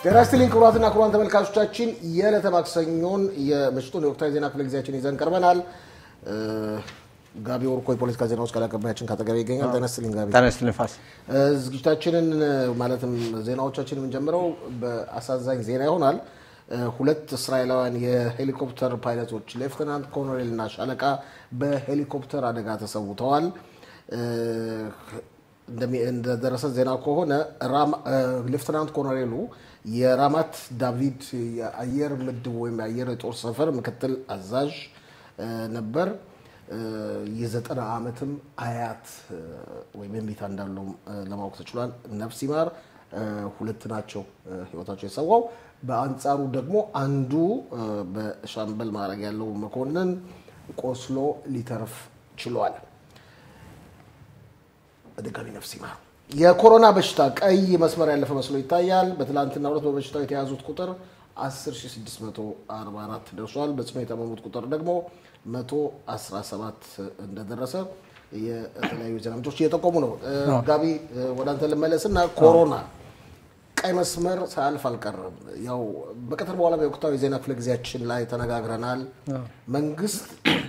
ጤና ይስጥልኝ ክቡራትና ክቡራን ተመልካቾቻችን የዕለተ ማክሰኞን የምሽቱን የወቅታዊ ዜና ክፍለ ጊዜያችን ይዘን ቀርበናል። ጋቢ ወርቆ የፖለቲካ ዜናዎች ቃል አቀባያችን ካጠገቤ ይገኛል። ጤና ይስጥልኝ ጋቢ። ጤና ይስጥልኝ ፋስ። ዝግጅታችንን ማለትም ዜናዎቻችን የምንጀምረው በአሳዛኝ ዜና ይሆናል። ሁለት እስራኤላውያን የሄሊኮፕተር ፓይለቶች ሌፍተናንት ኮሎኔል እና ሻለቃ በሄሊኮፕተር አደጋ ተሰውተዋል። እንደደረሰ ዜና ከሆነ ሌፍተናንት ኮሎኔሉ የራማት ዳቪድ የአየር ምድብ ወይም የአየር የጦር ሰፈር ምክትል አዛዥ ነበር። የዘጠና ዓመትም አያት ወይም የሚታ እንዳለው ለማወቅ ተችሏል። ነፍስ ይማር። ሁለት ናቸው ህይወታቸው የሰዋው። በአንጻሩ ደግሞ አንዱ በሻምበል ማዕረግ ያለው መኮንን ቆስሎ ሊተርፍ ችሏል። በድጋሚ ነፍስ ይማር። የኮሮና በሽታ ቀይ መስመር ያለፈ መስሎ ይታያል። በትላንትና ሁለት በበሽታው የተያዙት ቁጥር 10644 ደርሷል። በጽኑ የታመሙት ቁጥር ደግሞ 117 እንደደረሰ የተለያዩ ዜና ምንጮች እየጠቆሙ ነው። ጋቢ ወደ አንተ ልመለስና ኮሮና ቀይ መስመር ሳያልፍ አልቀረም። ያው በቀትር በኋላ በወቅታዊ ዜና ክፍለ ጊዜያችን ላይ ተነጋግረናል። መንግስት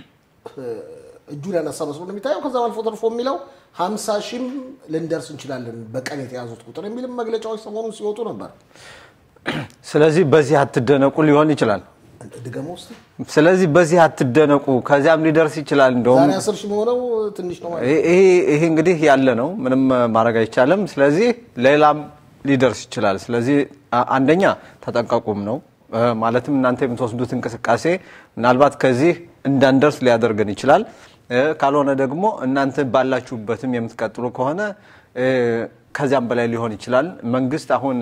እጁን ያነሳ መስሎ ነው የሚታየው። ከዛ አልፎ ተርፎ የሚለው ሀምሳ ሺህም ልንደርስ እንችላለን በቀን የተያዙት ቁጥር የሚልም መግለጫዎች ሰሞኑን ሲወጡ ነበር። ስለዚህ በዚህ አትደነቁ ሊሆን ይችላል። ድገሞ ውስጥ ስለዚህ በዚህ አትደነቁ፣ ከዚያም ሊደርስ ይችላል። እንደውም ዛሬ አስር ሺህ መሆነው ትንሽ ነው ማለት ይሄ ይሄ እንግዲህ ያለ ነው፣ ምንም ማድረግ አይቻልም። ስለዚህ ሌላም ሊደርስ ይችላል። ስለዚህ አንደኛ ተጠንቀቁም ነው ማለትም እናንተ የምትወስዱት እንቅስቃሴ ምናልባት ከዚህ እንዳንደርስ ሊያደርገን ይችላል። ካልሆነ ደግሞ እናንተ ባላችሁበትም የምትቀጥሉ ከሆነ ከዚያም በላይ ሊሆን ይችላል። መንግስት አሁን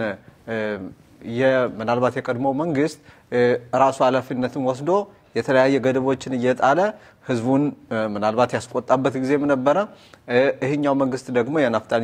ምናልባት የቀድሞው መንግስት ራሱ ኃላፊነትን ወስዶ የተለያየ ገደቦችን እየጣለ ህዝቡን ምናልባት ያስቆጣበት ጊዜም ነበረ። ይህኛው መንግስት ደግሞ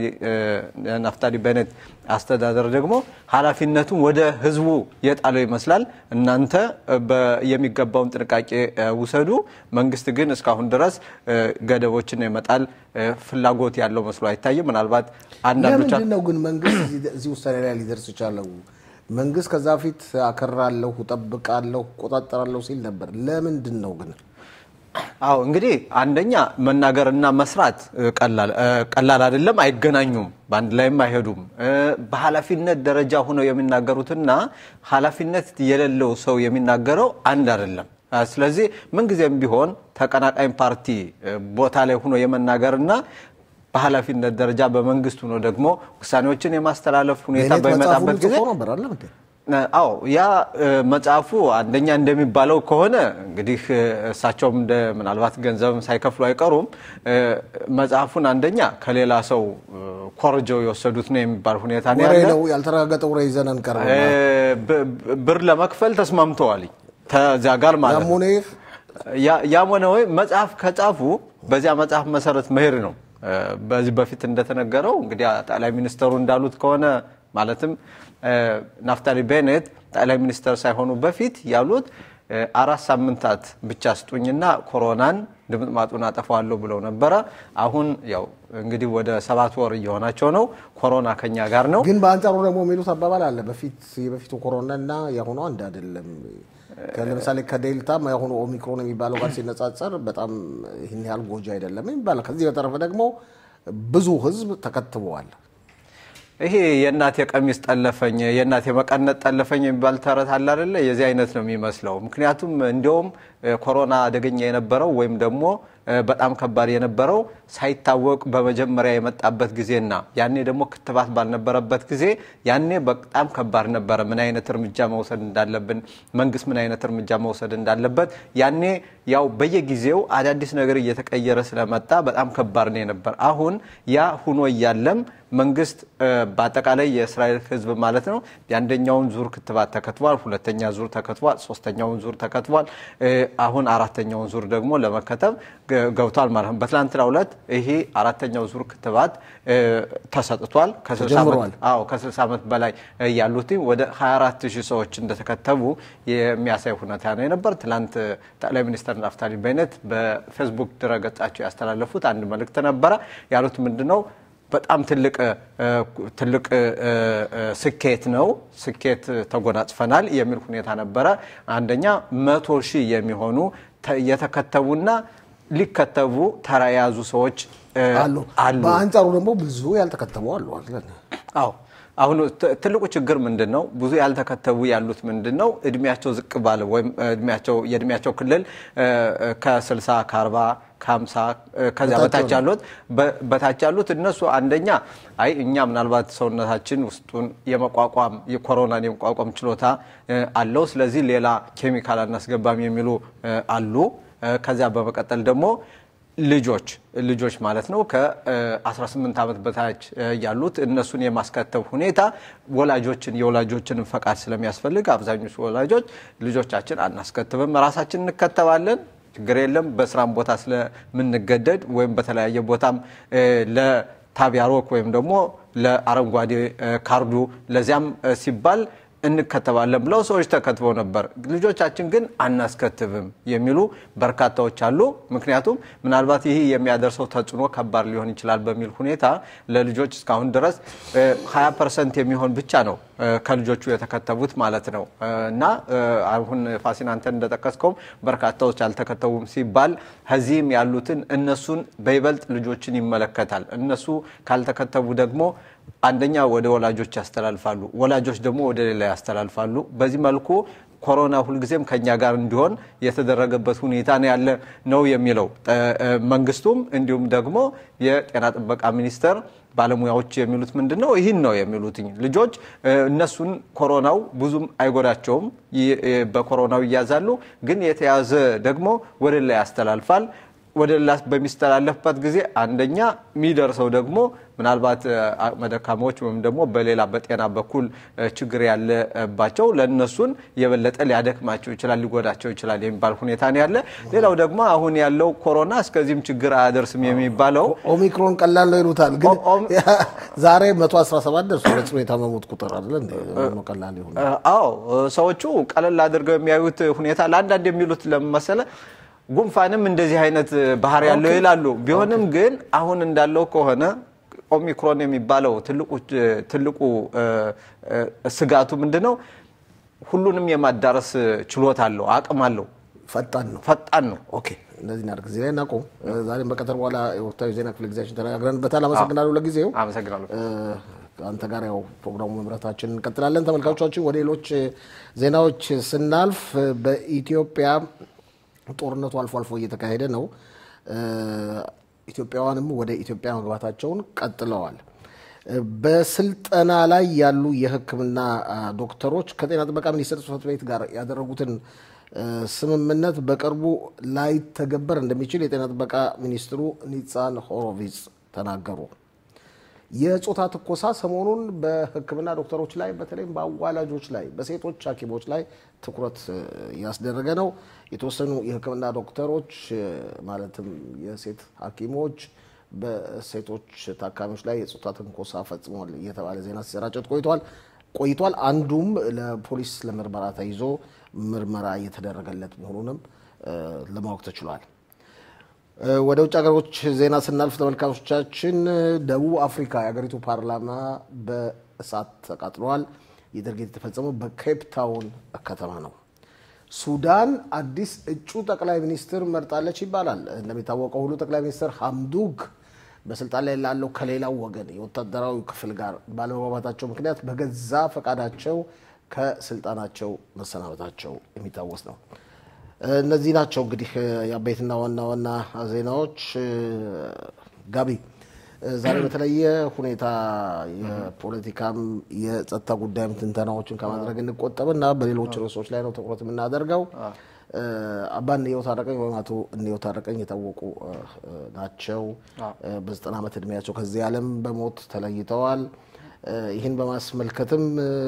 የናፍታሊ ቤኔት አስተዳደር ደግሞ ኃላፊነቱን ወደ ህዝቡ የጣለው ይመስላል። እናንተ የሚገባውን ጥንቃቄ ውሰዱ፣ መንግስት ግን እስካሁን ድረስ ገደቦችን የመጣል ፍላጎት ያለው መስሎ አይታይም። ምናልባት አንዳንዶች ለምንድን ነው ግን መንግስት እዚህ ውሳኔ ላይ ሊደርስ ይቻለው? መንግስት ከዛ ፊት አከራለሁ፣ እጠብቃለሁ፣ እቆጣጠራለሁ ሲል ነበር። ለምንድን ነው ግን? አዎ እንግዲህ አንደኛ መናገርና መስራት ቀላል አይደለም፣ አይገናኙም፣ በአንድ ላይም አይሄዱም። በኃላፊነት ደረጃ ሆነው የሚናገሩትና ኃላፊነት የሌለው ሰው የሚናገረው አንድ አይደለም። ስለዚህ ምንጊዜም ቢሆን ተቀናቃኝ ፓርቲ ቦታ ላይ ሆኖ የመናገርና በኃላፊነት ደረጃ በመንግስት ሆኖ ደግሞ ውሳኔዎችን የማስተላለፍ ሁኔታ በሚመጣበት ጊዜ ነበር አለ አዎ ያ መጽሐፉ አንደኛ እንደሚባለው ከሆነ እንግዲህ እሳቸውም እንደ ምናልባት ገንዘብም ሳይከፍሉ አይቀሩም። መጽሐፉን አንደኛ ከሌላ ሰው ኮርጀው የወሰዱት ነው የሚባል ሁኔታ ነው ወሬ ያለ። ነው ያልተረጋገጠ ወሬ ይዘን አንቀርብ። ብር ለመክፈል ተስማምተዋል ከዚያ ጋር ማለት ነው። ያሙኔ ያም ሆነ ወይ መጽሐፍ ከጻፉ በዚያ መጽሐፍ መሰረት መሄድ ነው። በዚህ በፊት እንደተነገረው እንግዲህ ጠቅላይ ሚኒስተሩ እንዳሉት ከሆነ ማለትም ናፍታሊ ቤኔት ጠቅላይ ሚኒስተር ሳይሆኑ በፊት ያሉት አራት ሳምንታት ብቻ ስጡኝና ኮሮናን ድምጥማጡን አጠፋዋለሁ ብለው ነበረ። አሁን ያው እንግዲህ ወደ ሰባት ወር እየሆናቸው ነው። ኮሮና ከኛ ጋር ነው። ግን በአንጻሩ ደግሞ የሚሉት አባባል አለ። በፊት የበፊቱ ኮሮና እና የአሁኑ አንድ አይደለም። ለምሳሌ ከዴልታ የአሁኑ ኦሚክሮን የሚባለው ጋር ሲነጻጸር በጣም ይህን ያህል ጎጂ አይደለም ይባላል። ከዚህ በተረፈ ደግሞ ብዙ ሕዝብ ተከትበዋል። ይሄ የእናቴ ቀሚስ ጠለፈኝ የእናቴ መቀነት ጠለፈኝ የሚባል ተረት አለ አይደለ? የዚህ አይነት ነው የሚመስለው። ምክንያቱም እንዲያውም ኮሮና አደገኛ የነበረው ወይም ደግሞ በጣም ከባድ የነበረው ሳይታወቅ በመጀመሪያ የመጣበት ጊዜና ያኔ ደግሞ ክትባት ባልነበረበት ጊዜ ያኔ በጣም ከባድ ነበረ። ምን አይነት እርምጃ መውሰድ እንዳለብን መንግስት ምን አይነት እርምጃ መውሰድ እንዳለበት ያኔ ያው በየጊዜው አዳዲስ ነገር እየተቀየረ ስለመጣ በጣም ከባድ ነው የነበር። አሁን ያ ሁኖ እያለም መንግስት በአጠቃላይ የእስራኤል ህዝብ ማለት ነው የአንደኛውን ዙር ክትባት ተከትቧል፣ ሁለተኛ ዙር ተከትቧል፣ ሶስተኛውን ዙር ተከትቧል። አሁን አራተኛውን ዙር ደግሞ ለመከተብ ገብቷል ማለት ነው። በትላንትናው ዕለት ይሄ አራተኛው ዙር ክትባት ተሰጥቷል። ከ60 ዓመት በላይ ያሉት ወደ 24 ሺህ ሰዎች እንደተከተቡ የሚያሳይ ሁኔታ ነው የነበር። ትላንት ጠቅላይ ሚኒስትር ናፍታሊ ቤኔት በፌስቡክ ድረገጻቸው ያስተላለፉት አንድ መልእክት ነበረ። ያሉት ምንድነው? በጣም ትልቅ ትልቅ ስኬት ነው። ስኬት ተጎናጽፈናል የሚል ሁኔታ ነበረ። አንደኛ መቶ ሺህ የሚሆኑ የተከተቡና ሊከተቡ ተራ የያዙ ሰዎች አሉ። በአንጻሩ ደግሞ ብዙ ያልተከተቡ አሉ አይደል? አዎ። አሁን ትልቁ ችግር ምንድን ነው? ብዙ ያልተከተቡ ያሉት ምንድን ነው? እድሜያቸው ዝቅ ባለ ወይም የእድሜያቸው ክልል ከ60 ከ40 ከ50 ከዚያ በታች ያሉት በታች ያሉት እነሱ አንደኛ አይ እኛ ምናልባት ሰውነታችን ውስጡን የመቋቋም የኮሮናን የመቋቋም ችሎታ አለው፣ ስለዚህ ሌላ ኬሚካል አናስገባም የሚሉ አሉ። ከዚያ በመቀጠል ደግሞ ልጆች ልጆች ማለት ነው ከ18 ዓመት በታች ያሉት እነሱን የማስከተብ ሁኔታ ወላጆችን የወላጆችን ፈቃድ ስለሚያስፈልግ አብዛኞቹ ወላጆች ልጆቻችን አናስከትብም፣ ራሳችን እንከተባለን፣ ችግር የለም በስራም ቦታ ስለምንገደድ ወይም በተለያየ ቦታም ለታቢያሮክ ወይም ደግሞ ለአረንጓዴ ካርዱ ለዚያም ሲባል እንከተባለን ብለው ሰዎች ተከትበው ነበር። ልጆቻችን ግን አናስከትብም የሚሉ በርካታዎች አሉ። ምክንያቱም ምናልባት ይህ የሚያደርሰው ተጽዕኖ ከባድ ሊሆን ይችላል በሚል ሁኔታ ለልጆች እስካሁን ድረስ 20 ፐርሰንት የሚሆን ብቻ ነው ከልጆቹ የተከተቡት ማለት ነው። እና አሁን ፋሲን አንተን እንደጠቀስከውም በርካታዎች አልተከተቡም ሲባል ከዚህም ያሉትን እነሱን በይበልጥ ልጆችን ይመለከታል። እነሱ ካልተከተቡ ደግሞ አንደኛ ወደ ወላጆች ያስተላልፋሉ፣ ወላጆች ደግሞ ወደ ሌላ ያስተላልፋሉ። በዚህ መልኩ ኮሮና ሁልጊዜም ከኛ ጋር እንዲሆን የተደረገበት ሁኔታ ነው ያለ ነው የሚለው መንግስቱም እንዲሁም ደግሞ የጤና ጥበቃ ሚኒስቴር ባለሙያዎች የሚሉት ምንድን ነው? ይህን ነው የሚሉት ልጆች እነሱን ኮሮናው ብዙም አይጎዳቸውም። በኮሮናው ይያዛሉ፣ ግን የተያዘ ደግሞ ወደ ሌላ ያስተላልፋል። ወደ ሌላ በሚስተላለፍበት ጊዜ አንደኛ የሚደርሰው ደግሞ ምናልባት አቅመ ደካማዎች ወይም ደግሞ በሌላ በጤና በኩል ችግር ያለባቸው ለእነሱን የበለጠ ሊያደክማቸው ይችላል፣ ሊጎዳቸው ይችላል የሚባል ሁኔታ ነው ያለ። ሌላው ደግሞ አሁን ያለው ኮሮና እስከዚህም ችግር አያደርስም የሚባለው ኦሚክሮን ቀላል ነው ይሉታል። ግን ዛሬ 117 ደርሶ ለጽኑ የታመሙት ቁጥር አለ እንደ ቀላል ይሁን። አዎ ሰዎቹ ቀለል አድርገው የሚያዩት ሁኔታ ለአንዳንድ የሚሉት ለመሰለ ጉንፋንም እንደዚህ አይነት ባህሪ ያለው ይላሉ። ቢሆንም ግን አሁን እንዳለው ከሆነ ኦሚክሮን የሚባለው ትልቁ ስጋቱ ምንድን ነው? ሁሉንም የማዳረስ ችሎታ አለው፣ አቅም አለው፣ ፈጣን ነው ፈጣን ነው። ኦኬ እንደዚህ እናድርግ። እዚህ ላይ እናቆም። ዛሬም በቀጠር በኋላ የወቅታዊ ዜና ክፍለ ጊዜያችን ተነጋግረንበታል። አመሰግናለሁ ለጊዜው። አመሰግናለሁ። አንተ ጋር ያው ፕሮግራሙ መምራታችን እንቀጥላለን። ተመልካቾቻችን ወደ ሌሎች ዜናዎች ስናልፍ በኢትዮጵያ ጦርነቱ አልፎ አልፎ እየተካሄደ ነው። ኢትዮጵያውያንም ወደ ኢትዮጵያ መግባታቸውን ቀጥለዋል። በስልጠና ላይ ያሉ የሕክምና ዶክተሮች ከጤና ጥበቃ ሚኒስቴር ጽሕፈት ቤት ጋር ያደረጉትን ስምምነት በቅርቡ ላይተገበር እንደሚችል የጤና ጥበቃ ሚኒስትሩ ኒጻን ሆሮቪዝ ተናገሩ። የጾታ ትኮሳ ሰሞኑን በሕክምና ዶክተሮች ላይ በተለይም በአዋላጆች ላይ በሴቶች ሐኪሞች ላይ ትኩረት ያስደረገ ነው። የተወሰኑ የሕክምና ዶክተሮች ማለትም የሴት ሐኪሞች በሴቶች ታካሚዎች ላይ የጾታ ትንኮሳ ፈጽሟል እየተባለ ዜና ሲሰራጨት ቆይቷል ቆይቷል። አንዱም ለፖሊስ ለምርመራ ተይዞ ምርመራ እየተደረገለት መሆኑንም ለማወቅ ተችሏል። ወደ ውጭ ሀገሮች ዜና ስናልፍ ተመልካቾቻችን፣ ደቡብ አፍሪካ የሀገሪቱ ፓርላማ በእሳት ተቃጥሏል። ይህ ድርጊት የተፈጸመው በኬፕ ታውን ከተማ ነው። ሱዳን አዲስ እጩ ጠቅላይ ሚኒስትር መርጣለች ይባላል። እንደሚታወቀው ሁሉ ጠቅላይ ሚኒስትር ሀምዱክ በስልጣን ላይ ላለው ከሌላው ወገን የወታደራዊ ክፍል ጋር ባለመግባባታቸው ምክንያት በገዛ ፈቃዳቸው ከስልጣናቸው መሰናበታቸው የሚታወስ ነው። እነዚህ ናቸው እንግዲህ የአበይትና ዋና ዋና ዜናዎች። ጋቢ ዛሬ በተለየ ሁኔታ የፖለቲካም የጸጥታ ጉዳይም ትንተናዎችን ከማድረግ እንቆጠብና በሌሎች ርዕሶች ላይ ነው ትኩረት የምናደርገው። አባ እንየው ታረቀኝ ወይም አቶ እንየው ታረቀኝ የታወቁ ናቸው። በዘጠና ዓመት እድሜያቸው ከዚህ ዓለም በሞት ተለይተዋል። ይህን በማስመልከትም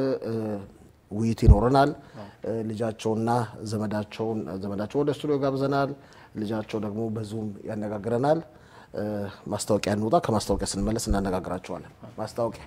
ውይይት ይኖረናል። ልጃቸውና ዘመዳቸውን ዘመዳቸው ወደ ስቱዲዮ ጋብዘናል። ልጃቸው ደግሞ በዙም ያነጋግረናል። ማስታወቂያ እንውጣ። ከማስታወቂያ ስንመለስ እናነጋግራቸዋለን። ማስታወቂያ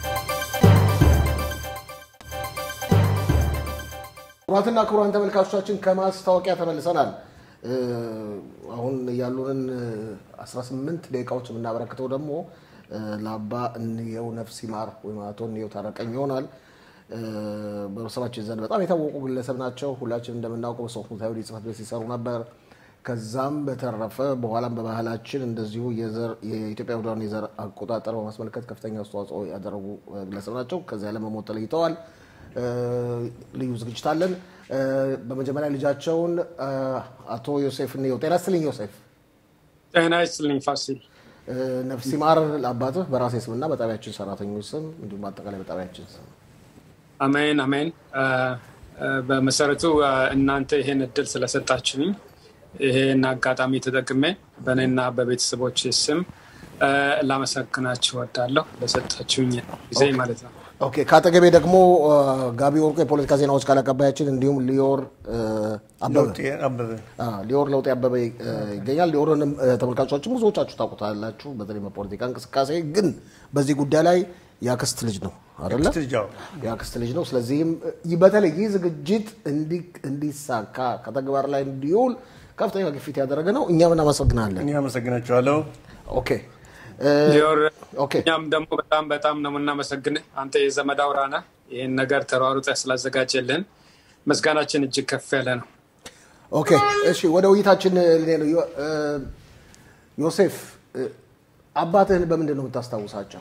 ክቡራትና ክቡራን ተመልካቾቻችን ከማስታወቂያ ተመልሰናል። አሁን ያሉንን 18 ደቂቃዎች የምናበረክተው ደግሞ ለአባ እንየው ነፍስ ይማር ወይም አቶ እንየው ታረቀኝ ይሆናል። በቤተሰባችን ዘንድ በጣም የታወቁ ግለሰብ ናቸው። ሁላችን እንደምናውቀው በሶፍ ሙታዊ ጽሕፈት ቤት ሲሰሩ ነበር። ከዛም በተረፈ በኋላም በባህላችን እንደዚሁ የኢትዮጵያ ውዳን የዘር አቆጣጠር በማስመልከት ከፍተኛ አስተዋጽኦ ያደረጉ ግለሰብ ናቸው። ከዚያ ለመሞት ተለይተዋል። ልዩ ዝግጅት አለን። በመጀመሪያ ልጃቸውን አቶ ዮሴፍ እንየው ጤና ይስጥልኝ ዮሴፍ። ጤና ይስጥልኝ ፋሲል። ነፍስ ይማር ለአባትህ በራሴ ስምና በጣቢያችን ሰራተኞች ስም እንዲሁም በአጠቃላይ በጣቢያችን ስም አሜን አሜን። በመሰረቱ እናንተ ይሄን እድል ስለሰጣችሁኝ ይሄን አጋጣሚ ተጠቅሜ በእኔና በቤተሰቦች ስም ላመሰግናችሁ ወዳለሁ ለሰጣችሁኝ ጊዜ ማለት ነው። ኦኬ ከአጠገቤ ደግሞ ጋቢ ወርቁ የፖለቲካ ዜናዎች ቃል አቀባያችን እንዲሁም ሊዮር አበበ ሊዮር ለውጤ አበበ ይገኛል። ሊዮርንም ተመልካቾችም ብዙዎቻችሁ ታውቁታላችሁ። በተለይ በፖለቲካ እንቅስቃሴ ግን በዚህ ጉዳይ ላይ የአክስት ልጅ ነው አይደለ? የአክስት ልጅ ነው። ስለዚህም በተለይ ይህ ዝግጅት እንዲሳካ ከተግባር ላይ እንዲውል ከፍተኛ ግፊት ያደረገ ነው። እኛም እናመሰግናለን። እኔ አመሰግናቸዋለሁ። ኦኬ ሊዮር እኛም ደግሞ በጣም በጣም ነው የምናመሰግንህ። አንተ የዘመድ አውራ ነህ። ይህን ነገር ተሯሩጠህ ስላዘጋጀልን ምስጋናችን እጅግ ከፍ ያለ ነው። ኦኬ እሺ፣ ወደ ውይይታችን ልኔ ነው። ዮሴፍ አባትህን በምንድን ነው የምታስታውሳቸው?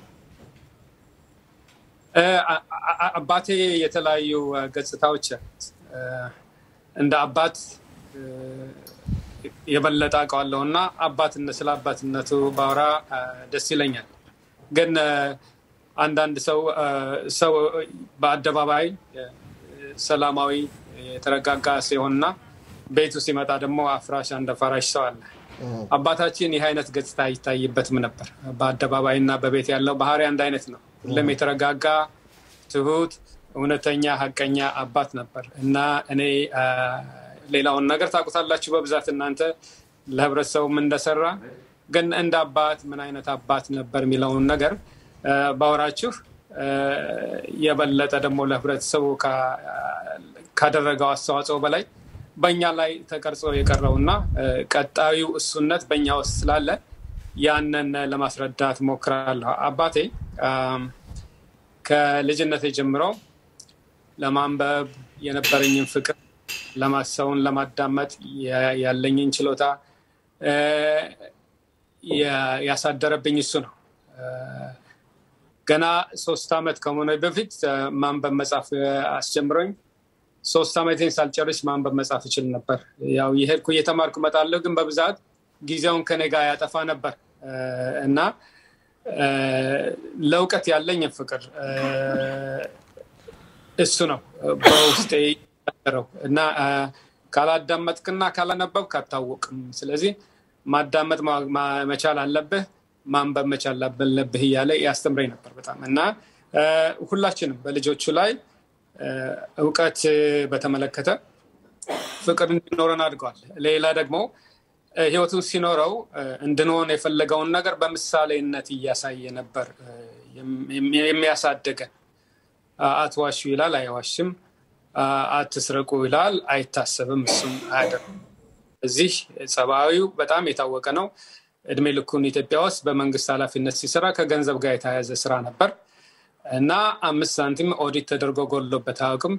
አባቴ የተለያዩ ገጽታዎች እንደ አባት የበለጠ አውቀዋለሁ እና አባትነት ስለ አባትነቱ ባወራ ደስ ይለኛል። ግን አንዳንድ ሰው ሰው በአደባባይ ሰላማዊ የተረጋጋ ሲሆንና ቤቱ ሲመጣ ደግሞ አፍራሽ አንድ ፈራሽ ሰው አለ። አባታችን ይህ አይነት ገጽታ አይታይበትም ነበር። በአደባባይ እና በቤት ያለው ባህሪ አንድ አይነት ነው። ሁሉም የተረጋጋ ትሁት፣ እውነተኛ፣ ሀቀኛ አባት ነበር እና እኔ ሌላውን ነገር ታውቁታላችሁ በብዛት እናንተ ለህብረተሰቡ ምን እንደሰራ ግን እንደ አባት ምን አይነት አባት ነበር የሚለውን ነገር ባወራችሁ የበለጠ ደግሞ ለህብረተሰቡ ካደረገው አስተዋጽኦ በላይ በእኛ ላይ ተቀርጾ የቀረው እና ቀጣዩ እሱነት በእኛ ውስጥ ስላለ ያንን ለማስረዳት ሞክራለሁ። አባቴ ከልጅነት ጀምሮ ለማንበብ የነበረኝን ፍቅር ለማሰውን ለማዳመጥ ያለኝን ችሎታ ያሳደረብኝ እሱ ነው። ገና ሶስት ዓመት ከሆነ በፊት ማንበብ መጻፍ አስጀምሮኝ ሶስት ዓመቴን ሳልጨርስ ማንበብ መጻፍ እችል ነበር። ያው የሄድኩ እየተማርኩ እመጣለሁ፣ ግን በብዛት ጊዜውን ከኔ ጋር ያጠፋ ነበር እና ለእውቀት ያለኝ ፍቅር እሱ ነው በውስጤ ያደረው እና ካላዳመጥክና ካላነበብክ አታወቅም። ስለዚህ ማዳመጥ መቻል አለብህ፣ ማንበብ መቻል አለብህ እያለ ያስተምረኝ ነበር በጣም እና ሁላችንም በልጆቹ ላይ እውቀት በተመለከተ ፍቅር እንዲኖረን አድርገዋል። ሌላ ደግሞ ህይወቱን ሲኖረው እንድንሆን የፈለገውን ነገር በምሳሌነት እያሳየ ነበር የሚያሳድገን። አትዋሹ ይላል፣ አይዋሽም። አትስረቁ ይላል፣ አይታሰብም፣ እሱም አያደርግም። እዚህ ጸባዊው በጣም የታወቀ ነው። እድሜ ልኩን ኢትዮጵያ ውስጥ በመንግስት ኃላፊነት ሲሰራ ከገንዘብ ጋር የተያያዘ ስራ ነበር እና አምስት ሳንቲም ኦዲት ተደርጎ ጎሎበት አያውቅም።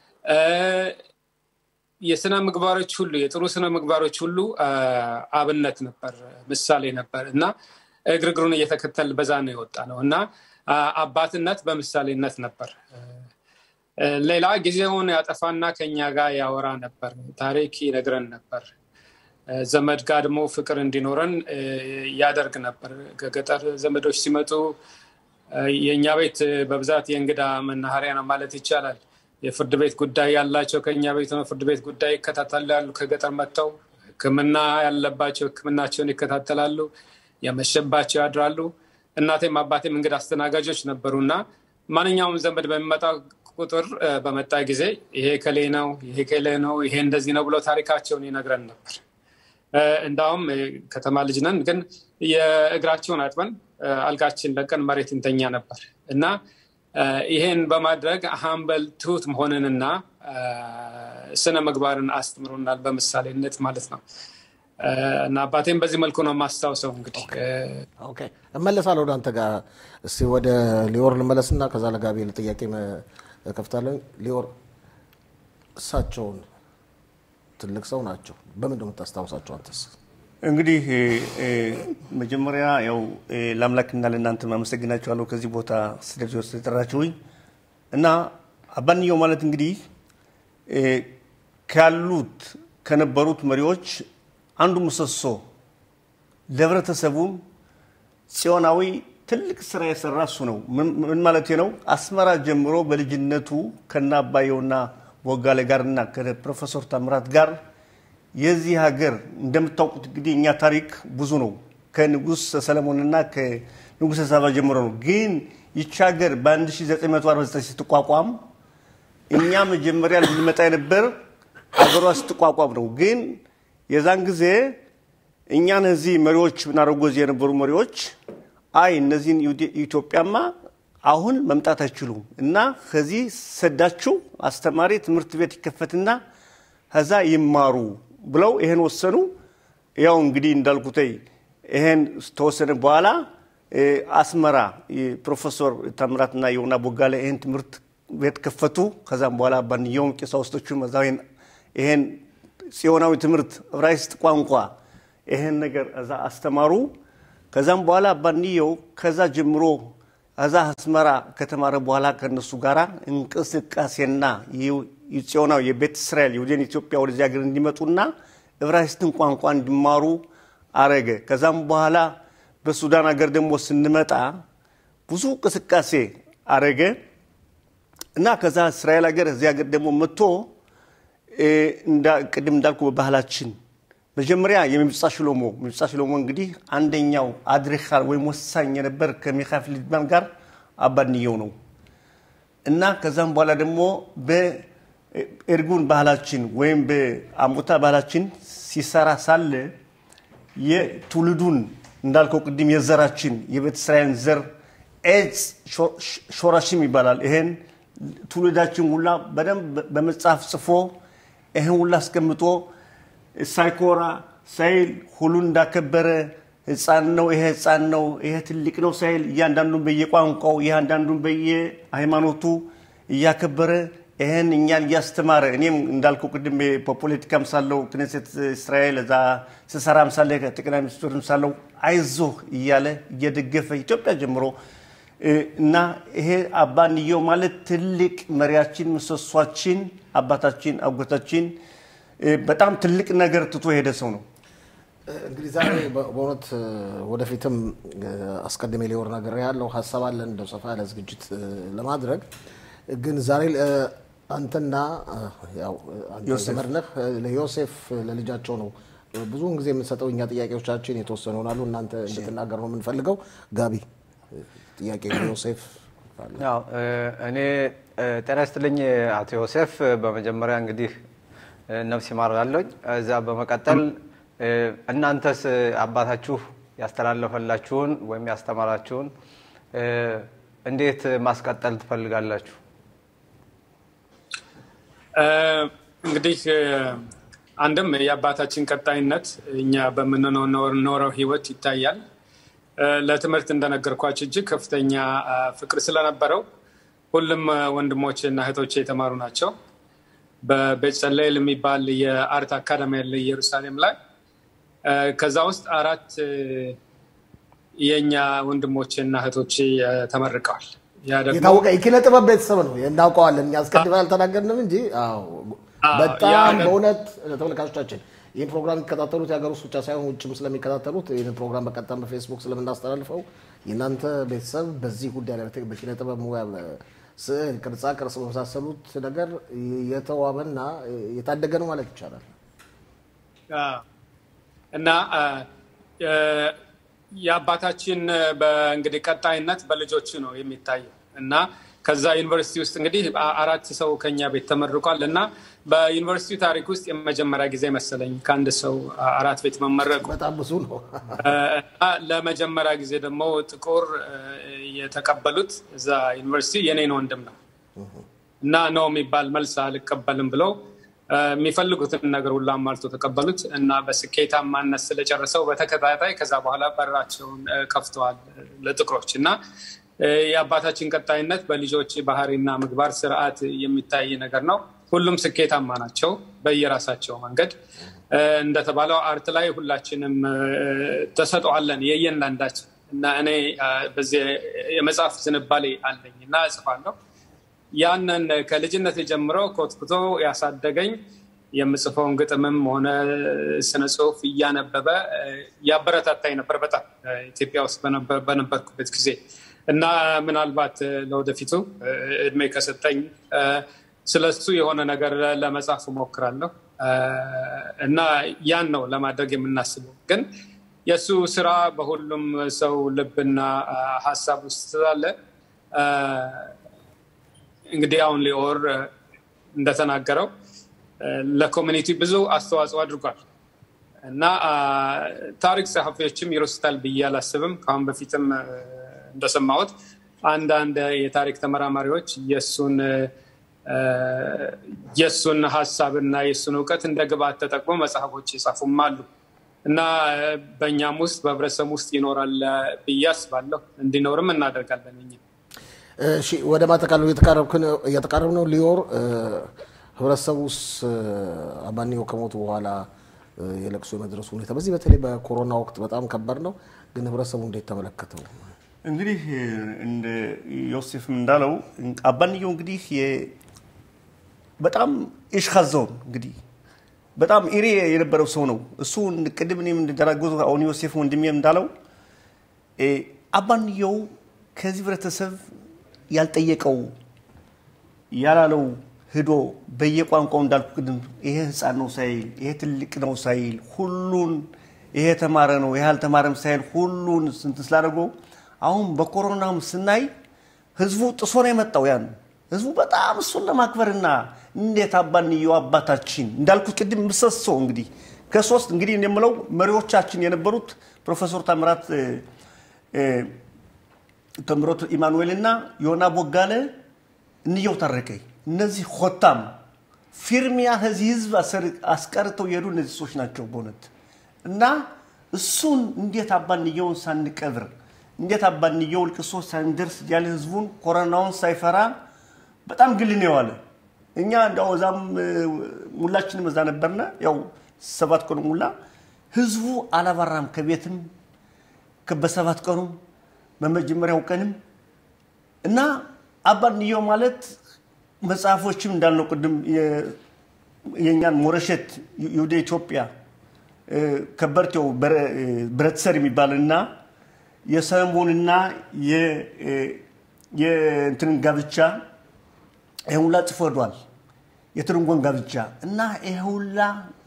የስነ ምግባሮች ሁሉ የጥሩ ስነ ምግባሮች ሁሉ አብነት ነበር፣ ምሳሌ ነበር እና እግር እግሩን እየተከተል በዛ ነው የወጣ ነው እና አባትነት በምሳሌነት ነበር። ሌላ ጊዜውን ያጠፋና ከኛ ጋር ያወራ ነበር፣ ታሪክ ይነግረን ነበር። ዘመድ ጋር ደግሞ ፍቅር እንዲኖረን ያደርግ ነበር። ከገጠር ዘመዶች ሲመጡ የእኛ ቤት በብዛት የእንግዳ መናኸሪያ ነው ማለት ይቻላል። የፍርድ ቤት ጉዳይ ያላቸው ከእኛ ቤት ነው ፍርድ ቤት ጉዳይ ይከታተላሉ። ከገጠር መጥተው ሕክምና ያለባቸው ሕክምናቸውን ይከታተላሉ። የመሸባቸው ያድራሉ። እናቴም አባቴም እንግዳ አስተናጋጆች ነበሩ እና ማንኛውም ዘመድ በሚመጣ ቁጥር በመጣ ጊዜ ይሄ ከሌ ነው፣ ይሄ ከሌ ነው፣ ይሄ እንደዚህ ነው ብሎ ታሪካቸውን ይነግረን ነበር። እንዳውም ከተማ ልጅ ነን፣ ግን የእግራቸውን አጥበን አልጋችን ለቀን መሬት እንተኛ ነበር እና ይሄን በማድረግ ሀምበል ትሁት መሆንንና ስነ ምግባርን አስተምሮናል፣ በምሳሌነት ማለት ነው። እና አባቴን በዚህ መልኩ ነው የማስታውሰው። እንግዲህ ኦኬ እመለሳለሁ ወደ አንተ ጋር። እስቲ ወደ ሊዮር ልመለስና ከዛ ለጋቢ ጥያቄ ከፍታለሁ። ሊዮር እሳቸውን ትልቅ ሰው ናቸው። በምን ነው የምታስታውሳቸው አንተስ? እንግዲህ መጀመሪያ ያው ለአምላክና ለእናንተ አመሰግናችኋለሁ ከዚህ ቦታ ስለዚህ ስለጠራችሁኝ እና አባንየው ማለት እንግዲህ ካሉት ከነበሩት መሪዎች አንዱ ምሰሶ ለህብረተሰቡም ጽዮናዊ ትልቅ ስራ የሰራ እሱ ነው። ምን ማለት ነው? አስመራ ጀምሮ በልጅነቱ ከነ አባየውና ቦጋለ ጋርና ከፕሮፌሰር ታምራት ጋር የዚህ ሀገር እንደምታውቁት እንግዲህ እኛ ታሪክ ብዙ ነው። ከንጉስ ሰለሞንና ከንጉስ ሳባ ጀምሮ ነው። ግን ይቺ ሀገር በ1949 ስትቋቋም እኛ መጀመሪያ ልንመጣ የነበር ሀገሯ ስትቋቋም ነው። ግን የዛን ጊዜ እኛን እዚህ መሪዎች ምናደርጉ እዚህ የነበሩ መሪዎች አይ እነዚህን ኢትዮጵያማ አሁን መምጣት አይችሉም እና ከዚህ ሰዳችሁ አስተማሪ ትምህርት ቤት ይከፈትና ከዛ ይማሩ ብለው ይሄን ወሰኑ። ያው እንግዲህ እንዳልኩተይ ይሄን ተወሰነ በኋላ አስመራ ፕሮፌሰር ታምራትና የሆና ቦጋለ ይሄን ትምህርት ቤት ከፈቱ። ከዛም በኋላ ባንየውም ቀሳውስቶቹም እዛ ይሄን ጽዮናዊ ትምህርት ዕብራይስጥ ቋንቋ ይሄን ነገር እዛ አስተማሩ። ከዛም በኋላ ባንየው ከዛ ጀምሮ እዛ አስመራ ከተማረ በኋላ ከነሱ ጋር እንቅስቃሴና ጽዮናዊ የቤተ እስራኤል የወደን ኢትዮጵያ ወደዚህ ሀገር እንዲመጡና ዕብራይስጥን ቋንቋ እንዲማሩ አረገ። ከዛም በኋላ በሱዳን ሀገር ደግሞ ስንመጣ ብዙ እንቅስቃሴ አረገ እና ከዛ እስራኤል ሀገር እዚህ ሀገር ደግሞ መጥቶ ቅድም እንዳልኩ በባህላችን መጀመሪያ የሚብጻ ሽሎሞ ሚብጻ ሽሎሞ እንግዲህ አንደኛው አድሪካል ወይም ወሳኝ የነበር ከሚካኤል ሊድማን ጋር አባንየው ነው እና ከዛም በኋላ ደግሞ በኤርጉን ባህላችን ወይም በአሞታ ባህላችን ሲሰራ ሳለ የትውልዱን እንዳልከው ቅድም የዘራችን የቤተ እስራኤልን ዘር ኤጽ ሾራሽም ይባላል። ይሄን ትውልዳችን ሁላ በደንብ በመጽሐፍ ጽፎ ይህን ሁላ አስቀምጦ ሳይኮራ ሳይል ሁሉን እንዳከበረ ህፃን ነው ይሄ ህፃን ነው ይሄ ትልቅ ነው ሳይል እያንዳንዱን በየቋንቋው እያንዳንዱን በየሃይማኖቱ እያከበረ ይህን እኛን እያስተማረ እኔም እንዳልከው ቅድም በፖለቲካም ሳለው ክነሴት እስራኤል እዛ ስሰራም ሳለ ጠቅላይ ሚኒስትርም ሳለው አይዞህ እያለ እየደገፈ ኢትዮጵያ ጀምሮ እና ይሄ አባንየው ማለት ትልቅ መሪያችን፣ ምሰሷችን፣ አባታችን፣ አጎታችን በጣም ትልቅ ነገር ትቶ የሄደ ሰው ነው። እንግዲህ ዛሬ በእውነት ወደፊትም አስቀድሜ ሊወር ነገር ያለው ሀሳብ አለን እንደው ሰፋ ያለ ዝግጅት ለማድረግ ግን ዛሬ አንተና ያው አንተ ዘመድ ነህ ለዮሴፍ ለልጃቸው ነው ብዙውን ጊዜ የምንሰጠው እኛ ጥያቄዎቻችን የተወሰኑ ይሆናሉ። እናንተ እንድትናገር ነው የምንፈልገው። ጋቢ ጥያቄ ዮሴፍ ያው እኔ ጤና ይስጥልኝ አቶ ዮሴፍ። በመጀመሪያ እንግዲህ ነፍስ ይማራለኝ። እዛ በመቀጠል እናንተስ አባታችሁ ያስተላለፈላችሁን ወይም ያስተማራችሁን እንዴት ማስቀጠል ትፈልጋላችሁ? እንግዲህ አንድም የአባታችን ቀጣይነት እኛ በምንኖረው ህይወት ይታያል። ለትምህርት እንደነገርኳቸው እጅግ ከፍተኛ ፍቅር ስለነበረው ሁሉም ወንድሞቼ እና እህቶቼ የተማሩ ናቸው። በቤጸለይል የሚባል የአርት አካዳሚ ያለ ኢየሩሳሌም ላይ ከዛ ውስጥ አራት የእኛ ወንድሞቼ እና እህቶቼ ተመርቀዋል። የታወቀ የኪነ ጥበብ ቤተሰብ ነው፣ እናውቀዋለን። እኛ አስቀድመን አልተናገርንም እንጂ በጣም በእውነት ተመልካቾቻችን ይህን ፕሮግራም የሚከታተሉት የሀገር ውስጥ ብቻ ሳይሆን ውጭም ስለሚከታተሉት ይህን ፕሮግራም በቀጥታ በፌስቡክ ስለምናስተላልፈው የእናንተ ቤተሰብ በዚህ ጉዳይ ላይ በኪነ ጥበብ ሙያ ስዕል፣ ቅርጻ ቅርጽ በመሳሰሉት ነገር የተዋበና የታደገ ነው ማለት ይቻላል እና የአባታችን በእንግዲህ ቀጣይነት በልጆች ነው የሚታየው እና ከዛ ዩኒቨርሲቲ ውስጥ እንግዲህ አራት ሰው ከኛ ቤት ተመርቋል እና በዩኒቨርሲቲ ታሪክ ውስጥ የመጀመሪያ ጊዜ መሰለኝ ከአንድ ሰው አራት ቤት መመረቁ በጣም ብዙ ነው። ለመጀመሪያ ጊዜ ደግሞ ጥቁር የተቀበሉት እዛ ዩኒቨርሲቲ የኔን ወንድም ነው እና ነው የሚባል መልስ አልቀበልም ብለው የሚፈልጉትን ነገር ሁሉ አሟልቶ ተቀበሉት እና በስኬታማነት ስለጨርሰው በተከታታይ ከዛ በኋላ በራቸውን ከፍተዋል ለጥቁሮች እና የአባታችን ቀጣይነት በልጆች ባህሪና ምግባር ስርዓት የሚታይ ነገር ነው። ሁሉም ስኬታማ ናቸው በየራሳቸው መንገድ። እንደተባለው አርት ላይ ሁላችንም ተሰጠዋለን የእያንዳንዳችን እና እኔ በዚህ የመጽሐፍ ዝንባሌ አለኝ እና እጽፋለሁ። ያንን ከልጅነት ጀምሮ ኮትኩቶ ያሳደገኝ የምጽፈውን ግጥምም ሆነ ስነ ጽሁፍ እያነበበ ያበረታታኝ ነበር በጣም ኢትዮጵያ ውስጥ በነበርኩበት ጊዜ እና ምናልባት ለወደፊቱ እድሜ ከሰጠኝ ስለሱ የሆነ ነገር ለመጻፍ እሞክራለሁ እና ያን ነው ለማድረግ የምናስበው። ግን የእሱ ስራ በሁሉም ሰው ልብና ሀሳብ ውስጥ ስላለ እንግዲህ አሁን ሊኦር እንደተናገረው ለኮሚኒቲ ብዙ አስተዋጽኦ አድርጓል እና ታሪክ ጸሐፊዎችም ይረሱታል ብዬ አላስብም። ከአሁን በፊትም እንደሰማሁት አንዳንድ የታሪክ ተመራማሪዎች የእሱን የእሱን ሀሳብና የእሱን እውቀት እንደ ግብዓት ተጠቅሞ መጽሐፎች የጻፉም አሉ እና በእኛም ውስጥ በህብረተሰብ ውስጥ ይኖራል ብዬ አስባለሁ። እንዲኖርም እናደርጋለን እኛ እሺ ወደ ማጠቃለሉ እየተቃረብ ነው። ሊዮር ህብረተሰቡ ውስጥ አባንዮ ከሞቱ በኋላ የለቅሶ የመድረሱ ሁኔታ በዚህ በተለይ በኮሮና ወቅት በጣም ከባድ ነው። ግን ህብረተሰቡ እንዴት ተመለከተው? እንግዲህ እንደ ዮሴፍም እንዳለው አባንየው እንግዲህ በጣም ኢሽካዞን እንግዲህ በጣም ኢሬ የነበረው ሰው ነው። እሱ ቅድም እኔም እንደተናገሩ አሁን ዮሴፍ ወንድሜም እንዳለው አባንየው ከዚህ ህብረተሰብ ያልጠየቀው ያላለው ሂዶ በየቋንቋው እንዳልኩ ቅድም ይሄ ህፃን ነው ሳይል ይሄ ትልቅ ነው ሳይል ሁሉን ይሄ ተማረ ነው ይሄ አልተማረም ሳይል ሁሉን ስንት ስላደርገው አሁን በኮሮናም ስናይ ህዝቡ ጥሶ ነው የመጣው። ያን ህዝቡ በጣም እሱን ለማክበርና እንዴት አባንየው አባታችን እንዳልኩት ቅድም ምሰሶ እንግዲህ ከሶስት እንግዲህ የምለው መሪዎቻችን የነበሩት ፕሮፌሰር ታምራት ተምሮት ኢማኑኤል እና ዮና ቦጋለ እንየው ታረቀኝ እነዚህ ሆታም ፊርሚያ ከዚህ ህዝብ አስቀርተው የሄዱ እነዚህ ሰዎች ናቸው በእውነት እና እሱን እንዴት አባንየውን ሳንቀብር እንዴት አባንየው ልቅሶ ሳንደርስ ያለ ህዝቡን ኮሮናውን ሳይፈራ በጣም ግል ነው የዋለ። እኛ እንዲያው እዛም ሙላችንም እዛ ነበርና ያው ሰባት ቀኑ ሙላ ህዝቡ አላባራም ከቤትም በሰባት ቀኑ በመጀመሪያው ቀንም እና አባንየው ማለት መጽሐፎችም እንዳልነው ቅድም የእኛን ሞረሸት ወደ ኢትዮጵያ ከበርቴው ብረትሰር የሚባል እና የሰለሞንና የእንትንን ጋብቻ ይህ ሁላ ጽፎ ሄዷል። የትርንጎን ጋብቻ እና ይህ ሁላ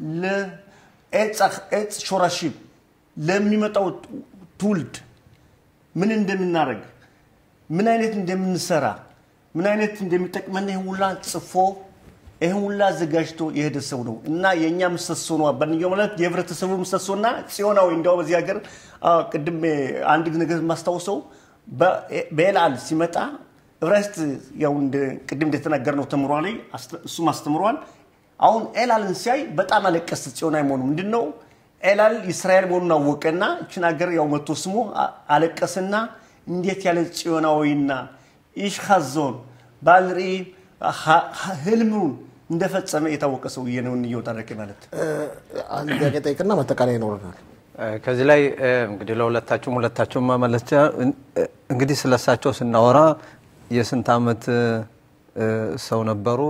ለኤጽ ሾራሺብ ለሚመጣው ትውልድ ምን እንደምናደርግ ምን አይነት እንደምንሰራ ምን አይነት እንደሚጠቅመን ይህን ሁላ ጽፎ ይህን ሁላ አዘጋጅቶ የሄደ ሰው ነው እና የእኛ ምሰሶ ነው። አባንየው ማለት የህብረተሰቡ ምሰሶና ጽዮናዊ እንዲያው በዚህ ሀገር ቅድም አንድ ነገር የማስታውሰው በኤልአል ሲመጣ እብራይስጥ ያው ቅድም እንደተናገርነው ተምሯል፣ እሱም አስተምሯል። አሁን ኤላልን ሲያይ በጣም አለቀስ። ጽዮናዊ መሆኑ ምንድን ነው? ኤላል እስራኤል መሆኑን አወቀና እችን ሀገር ያው መቶ ስሞ አለቀስና እንዴት ያለ ጽዮናዊና ኢሽካዞን ባልሪ ህልሙን እንደፈጸመ የታወቀ ሰውዬ ነው እንየው ታረቀ ማለት። አንድ ጥያቄ ጠይቅና ማጠቃለያ ይኖረናል። ከዚህ ላይ እንግዲህ ለሁለታችሁም ሁለታችሁም መመለስ እንግዲህ ስለሳቸው ስናወራ የስንት ዓመት ሰው ነበሩ?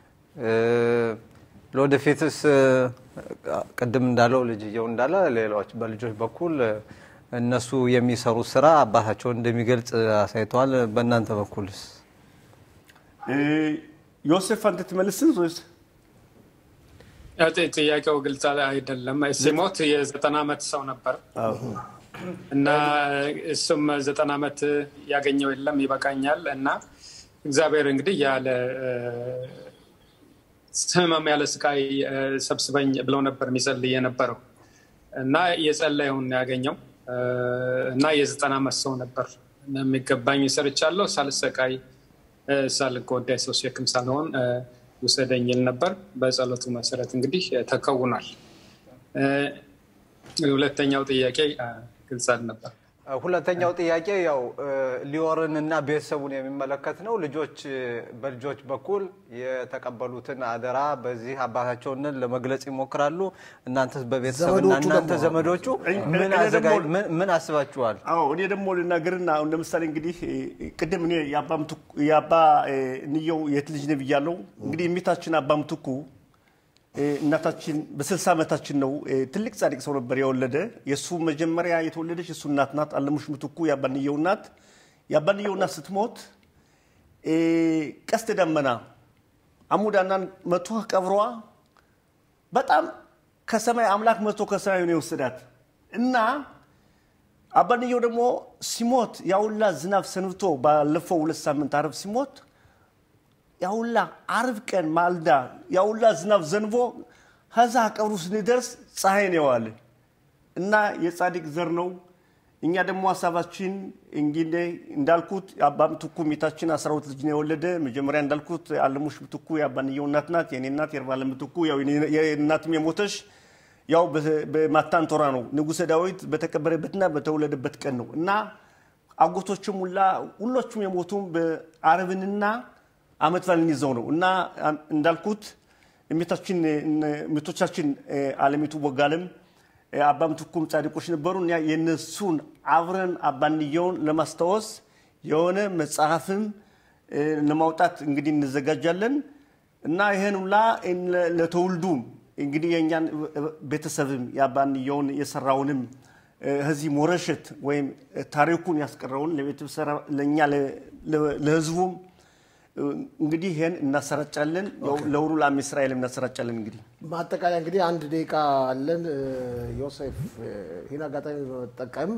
ለወደፊትስ ቅድም እንዳለው ልጅየው እንዳለ ሌሎች በልጆች በኩል እነሱ የሚሰሩት ስራ አባታቸውን እንደሚገልጽ አሳይተዋል። በእናንተ በኩልስ? ዮሴፍ አንተ ትመልስን ወይስ? ጥያቄው ግልጽ አይደለም። ሲሞት የዘጠና ዓመት ሰው ነበር እና እሱም ዘጠና ዓመት ያገኘው የለም ይበቃኛል እና እግዚአብሔር እንግዲህ ያለ ህመም ያለ ስቃይ ሰብስበኝ ብለው ነበር የሚጸልይ የነበረው እና የጸለየውን ያገኘው እና የዘጠና ዓመት ሰው ነበር። የሚገባኝ ሰርቻለሁ ሳልሰቃይ ሳልጎዳ ሰው ሸክም ሳልሆን ውሰደኝ ይል ነበር። በጸሎቱ መሰረት እንግዲህ ተከውኗል። ሁለተኛው ጥያቄ ግልጽ አልነበር። ሁለተኛው ጥያቄ ያው ሊዮርን እና ቤተሰቡን የሚመለከት ነው። ልጆች በልጆች በኩል የተቀበሉትን አደራ በዚህ አባታቸውን ለመግለጽ ይሞክራሉ። እናንተስ በቤተሰብና እናንተ ዘመዶቹ ምን አስባችኋል? አዎ እኔ ደግሞ ልናገርና አሁን ለምሳሌ እንግዲህ ቅድም እኔ የአባ ንየው የት ልጅ ነህ ብያለሁ። እንግዲህ የሚታችን አባ ምትኩ እናታችን በስልሳ ዓመታችን ነው። ትልቅ ጻድቅ ሰው ነበር የወለደ። የእሱ መጀመሪያ የተወለደች የእሱ እናት ናት። አለሙሽ ምትኩ የአባንየው እናት። የአባንየው እናት ስትሞት ቀስተ ደመና አሙዳናን መቶ ቀብሯ በጣም ከሰማይ አምላክ መቶ ከሰማይ ነው የወሰዳት እና አባንየው ደግሞ ሲሞት ያውላ ዝናብ ሰንብቶ ባለፈው ሁለት ሳምንት አረብ ሲሞት ያውላ አርብ ቀን ማልዳ ያውላ ዝናብ ዘንቦ ከዛ ቀብሩ ስንደርስ ፀሐይ ነው የዋለ እና የጻድቅ ዘር ነው። እኛ ደግሞ ሀሳባችን እንግዲህ እንዳልኩት የአባ ምትኩ ሚታችን አስራ ሁለት ልጅ ነው የወለደ። መጀመሪያ እንዳልኩት አለሙሽ ምትኩ የአባንየው እናት ናት። የኔ እናት የርባለ ምትኩ የእናትም የሞተሽ ያው በማታንቶራ ነው ንጉሠ ዳዊት በተቀበረበትና በተወለደበት ቀን ነው እና አጎቶችም ሁላ ሁሎቹም የሞቱም በአረብንና አመት በዓልን ይዘው ነው እና እንዳልኩት ሚቶቻችን አለሚቱ ቦጋለም አባ ምትኩም ጻድቆች ነበሩ። እና የነሱን አብረን አባንየውን ለማስታወስ የሆነ መጽሐፍም ለማውጣት እንግዲህ እንዘጋጃለን እና ይህን ሁላ ለተውልዱም እንግዲህ የእኛን ቤተሰብም የአባንየውን የሰራውንም ህዚህ ሞረሸት ወይም ታሪኩን ያስቀረውን ለእኛ ለህዝቡም እንግዲህ ይህን እናሰራጫለን። ለሁሉ ለአም እስራኤል እናሰራጫለን። እንግዲህ ማጠቃለያ እንግዲህ አንድ ደቂቃ አለን። ዮሴፍ ይህን አጋጣሚ በመጠቀም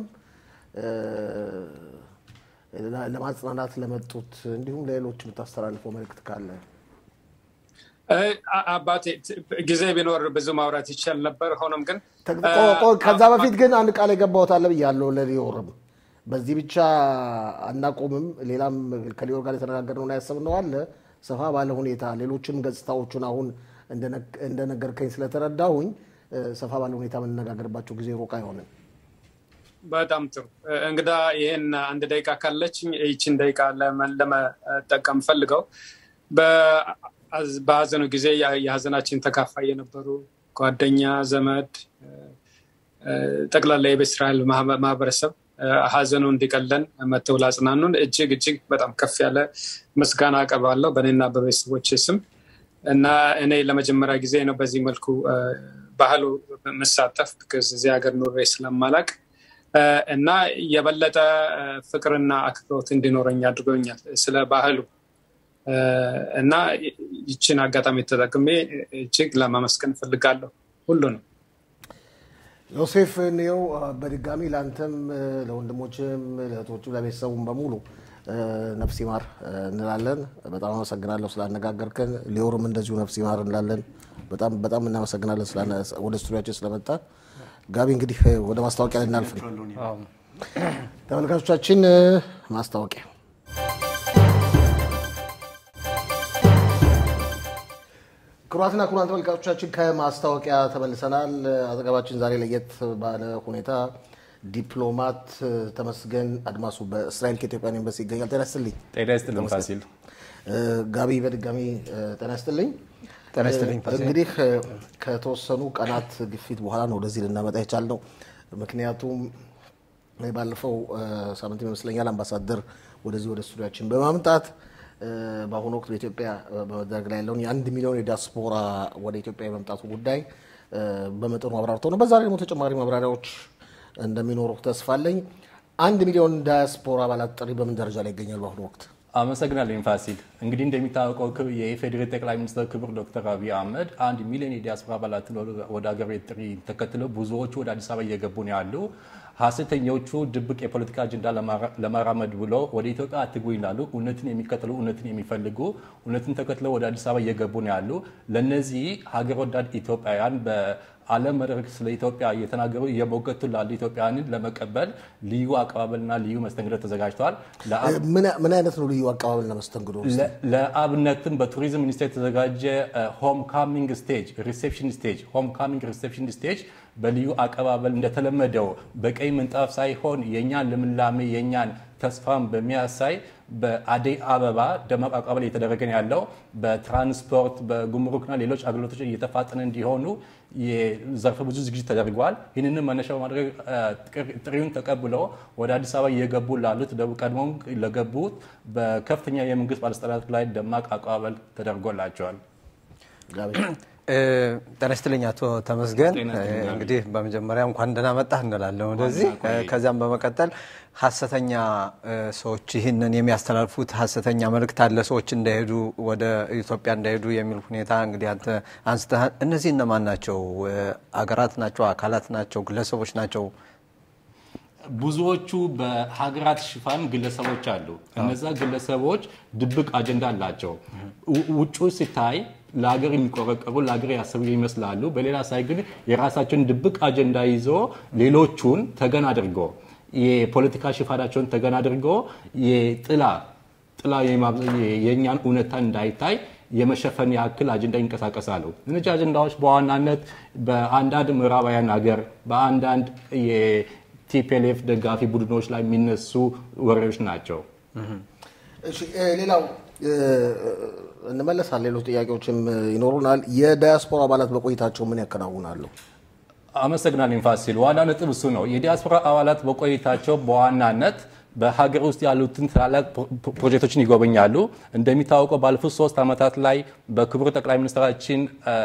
ለማጽናናት ለመጡት እንዲሁም ለሌሎች የምታስተላልፈው መልእክት ካለ አባቴ ጊዜ ቢኖር ብዙ ማውራት ይቻል ነበር። ሆኖም ግን ከዛ በፊት ግን አንድ ቃል የገባሁት አለ ብያለሁ ለሊዮርም በዚህ ብቻ አናቆምም። ሌላም ከሊዮር ጋር የተነጋገርነውና ያሰብነው አለ ሰፋ ባለ ሁኔታ ሌሎችም ገጽታዎቹን አሁን እንደነገርከኝ ስለተረዳሁኝ ሰፋ ባለ ሁኔታ የምንነጋገርባቸው ጊዜ ሩቅ አይሆንም። በጣም ጥሩ እንግዳ ይህን አንድ ደቂቃ ካለችኝ ይችን ደቂቃ ለመጠቀም ፈልገው በሀዘኑ ጊዜ የሀዘናችን ተካፋይ የነበሩ ጓደኛ፣ ዘመድ፣ ጠቅላላ የቤተ እስራኤል ማህበረሰብ ሀዘኑ እንዲቀለን መተው ላጽናኑን እጅግ እጅግ በጣም ከፍ ያለ ምስጋና አቀርባለሁ በእኔና በቤተሰቦች ስም እና እኔ ለመጀመሪያ ጊዜ ነው በዚህ መልኩ ባህሉ መሳተፍ እዚህ ሀገር ኑሬ ስለማላቅ እና የበለጠ ፍቅርና አክብሮት እንዲኖረኝ አድርጎኛል ስለ ባህሉ እና ይችን አጋጣሚ ተጠቅሜ እጅግ ለማመስገን እፈልጋለሁ ሁሉንም። ዮሴፍ እንየው በድጋሚ ለአንተም ለወንድሞችም ለእህቶችም ለቤተሰቡም በሙሉ ነፍስ ይማር እንላለን። በጣም አመሰግናለሁ ስላነጋገርከን። ሊዮርም እንደዚሁ ነፍስ ይማር እንላለን። በጣም በጣም እናመሰግናለን ወደ ስቱዲያችን ስለመጣ። ጋቢ እንግዲህ ወደ ማስታወቂያ ልናልፍ ነው። ተመልካቾቻችን ማስታወቂያ ክቡራትና ክቡራን ተመልካቾቻችን ከማስታወቂያ ተመልሰናል። አጠገባችን ዛሬ ለየት ባለ ሁኔታ ዲፕሎማት ተመስገን አድማሱ በእስራኤል ከኢትዮጵያን ኤምባሲ ይገኛል። ጤና ይስጥልኝ። ጤና ይስጥልኝ ፋሲል። ጋቢ በድጋሚ ጤና ይስጥልኝ። ጤና ይስጥልኝ ፋሲል። እንግዲህ ከተወሰኑ ቀናት ግፊት በኋላ ነው ወደዚህ ልናመጣ የቻልነው። ምክንያቱም ባለፈው ሳምንት ይመስለኛል አምባሳደር ወደዚህ ወደ ስቱዲያችን በማምጣት በአሁኑ ወቅት በኢትዮጵያ በመደረግ ላይ ያለውን የአንድ ሚሊዮን የዲያስፖራ ወደ ኢትዮጵያ የመምጣቱ ጉዳይ በመጠኑ አብራርተው ነው። በዛ ላይ ደግሞ ተጨማሪ ማብራሪያዎች እንደሚኖሩ ተስፋ አለኝ። አንድ ሚሊዮን ዲያስፖራ አባላት ጥሪ በምን ደረጃ ላይ ይገኛል በአሁኑ ወቅት? አመሰግናለሁ ፋሲል። እንግዲህ እንደሚታወቀው የኢፌዴሪ ጠቅላይ ሚኒስትር ክቡር ዶክተር አብይ አህመድ አንድ ሚሊዮን የዲያስፖራ አባላትን ወደ ሀገር ቤት ጥሪ ተከትለው ብዙዎቹ ወደ አዲስ አበባ እየገቡ ነው ያሉ። ሀሰተኞቹ ድብቅ የፖለቲካ አጀንዳ ለማራመድ ብሎ ወደ ኢትዮጵያ አትግቡ ይላሉ። እውነትን የሚከተሉ እውነትን የሚፈልጉ እውነትን ተከትለው ወደ አዲስ አበባ እየገቡ ነው ያሉ። ለእነዚህ ሀገር ወዳድ ኢትዮጵያውያን በዓለም መድረክ ስለ ኢትዮጵያ እየተናገሩ እየሞገቱ ላሉ ኢትዮጵያውያንን ለመቀበል ልዩ አቀባበልና ልዩ መስተንግዶ ተዘጋጅተዋል። ምን አይነት ነው ልዩ አቀባበልና መስተንግዶ? ለአብነትም በቱሪዝም ሚኒስቴር የተዘጋጀ ሆም ካሚንግ ስቴጅ ሪሴፕሽን ስቴጅ ሆም ካሚንግ ሪሴፕሽን ስቴጅ በልዩ አቀባበል እንደተለመደው በቀይ ምንጣፍ ሳይሆን የእኛን ልምላሜ የእኛን ተስፋን በሚያሳይ በአደይ አበባ ደማቅ አቀባበል እየተደረገ ነው ያለው። በትራንስፖርት በጉምሩክና ሌሎች አገልግሎቶች እየተፋጠነ እንዲሆኑ ዘርፈ ብዙ ዝግጅት ተደርጓል። ይህንንም መነሻ በማድረግ ጥሪውን ተቀብለው ወደ አዲስ አበባ እየገቡ ላሉት ቀድሞም ለገቡት በከፍተኛ የመንግስት ባለስልጣናት ላይ ደማቅ አቀባበል ተደርጎላቸዋል። ጤና ይስጥልኝ አቶ ተመስገን። እንግዲህ በመጀመሪያ እንኳን ደህና መጣህ እንላለን ወደዚህ። ከዚያም በመቀጠል ሀሰተኛ ሰዎች ይህንን የሚያስተላልፉት ሀሰተኛ መልእክት አለ፣ ሰዎች እንዳይሄዱ ወደ ኢትዮጵያ እንዳይሄዱ የሚል ሁኔታ እንግዲህ አንተ አንስተሃል። እነዚህ እነማን ናቸው? አገራት ናቸው? አካላት ናቸው? ግለሰቦች ናቸው? ብዙዎቹ በሀገራት ሽፋን ግለሰቦች አሉ። እነዛ ግለሰቦች ድብቅ አጀንዳ አላቸው። ውጩ ሲታይ ለሀገር የሚቆረቀሩ ለሀገር ያሰቡ ይመስላሉ። በሌላ ሳይ ግን የራሳቸውን ድብቅ አጀንዳ ይዞ ሌሎቹን ተገን አድርጎ የፖለቲካ ሽፋናቸውን ተገን አድርጎ የጥላ ጥላ የእኛን እውነታ እንዳይታይ የመሸፈን ያክል አጀንዳ ይንቀሳቀሳሉ። እነዚህ አጀንዳዎች በዋናነት በአንዳንድ ምዕራባውያን ሀገር በአንዳንድ የቲፒኤልኤፍ ደጋፊ ቡድኖች ላይ የሚነሱ ወሬዎች ናቸው። ሌላው እንመለሳል። ሌሎች ጥያቄዎችም ይኖሩናል። የዳያስፖራ አባላት በቆይታቸው ምን ያከናውናሉ? አመሰግናለሁ ፋሲል። ዋና ነጥብ እሱ ነው። የዲያስፖራ አባላት በቆይታቸው በዋናነት በሀገር ውስጥ ያሉትን ታላላቅ ፕሮጀክቶችን ይጎበኛሉ። እንደሚታወቀው ባለፉት ሶስት ዓመታት ላይ በክቡር ጠቅላይ ሚኒስትራችን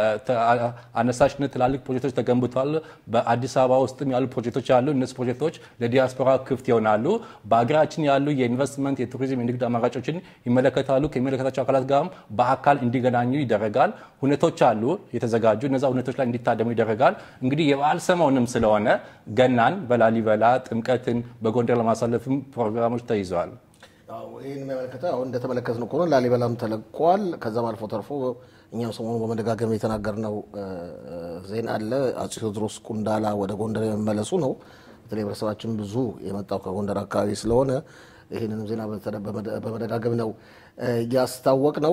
አነሳሽነት ትላልቅ ፕሮጀክቶች ተገንብተዋል። በአዲስ አበባ ውስጥም ያሉ ፕሮጀክቶች አሉ። እነዚህ ፕሮጀክቶች ለዲያስፖራ ክፍት ይሆናሉ። በሀገራችን ያሉ የኢንቨስትመንት፣ የቱሪዝም፣ የንግድ አማራጮችን ይመለከታሉ። ከሚመለከታቸው አካላት ጋርም በአካል እንዲገናኙ ይደረጋል። ሁነቶች አሉ የተዘጋጁ። እነዛ ሁነቶች ላይ እንዲታደሙ ይደረጋል። እንግዲህ የበዓል ሰሞንም ስለሆነ ገናን በላሊበላ ጥምቀትን በጎንደር ለማሳለፍም ፕሮግራሞች ተይዘዋል። ይህን የሚያመለከተ አሁን እንደተመለከትነው ከሆነ ላሊበላም ተለቋል። ከዛም አልፎ ተርፎ እኛም ሰሞኑ በመደጋገም የተናገርነው ዜና አለ። አፄ ቴዎድሮስ ቁንዳላ ወደ ጎንደር የመመለሱ ነው። በተለይ ህብረተሰባችን ብዙ የመጣው ከጎንደር አካባቢ ስለሆነ ይህንንም ዜና በመደጋገም ነው እያስታወቅ ነው።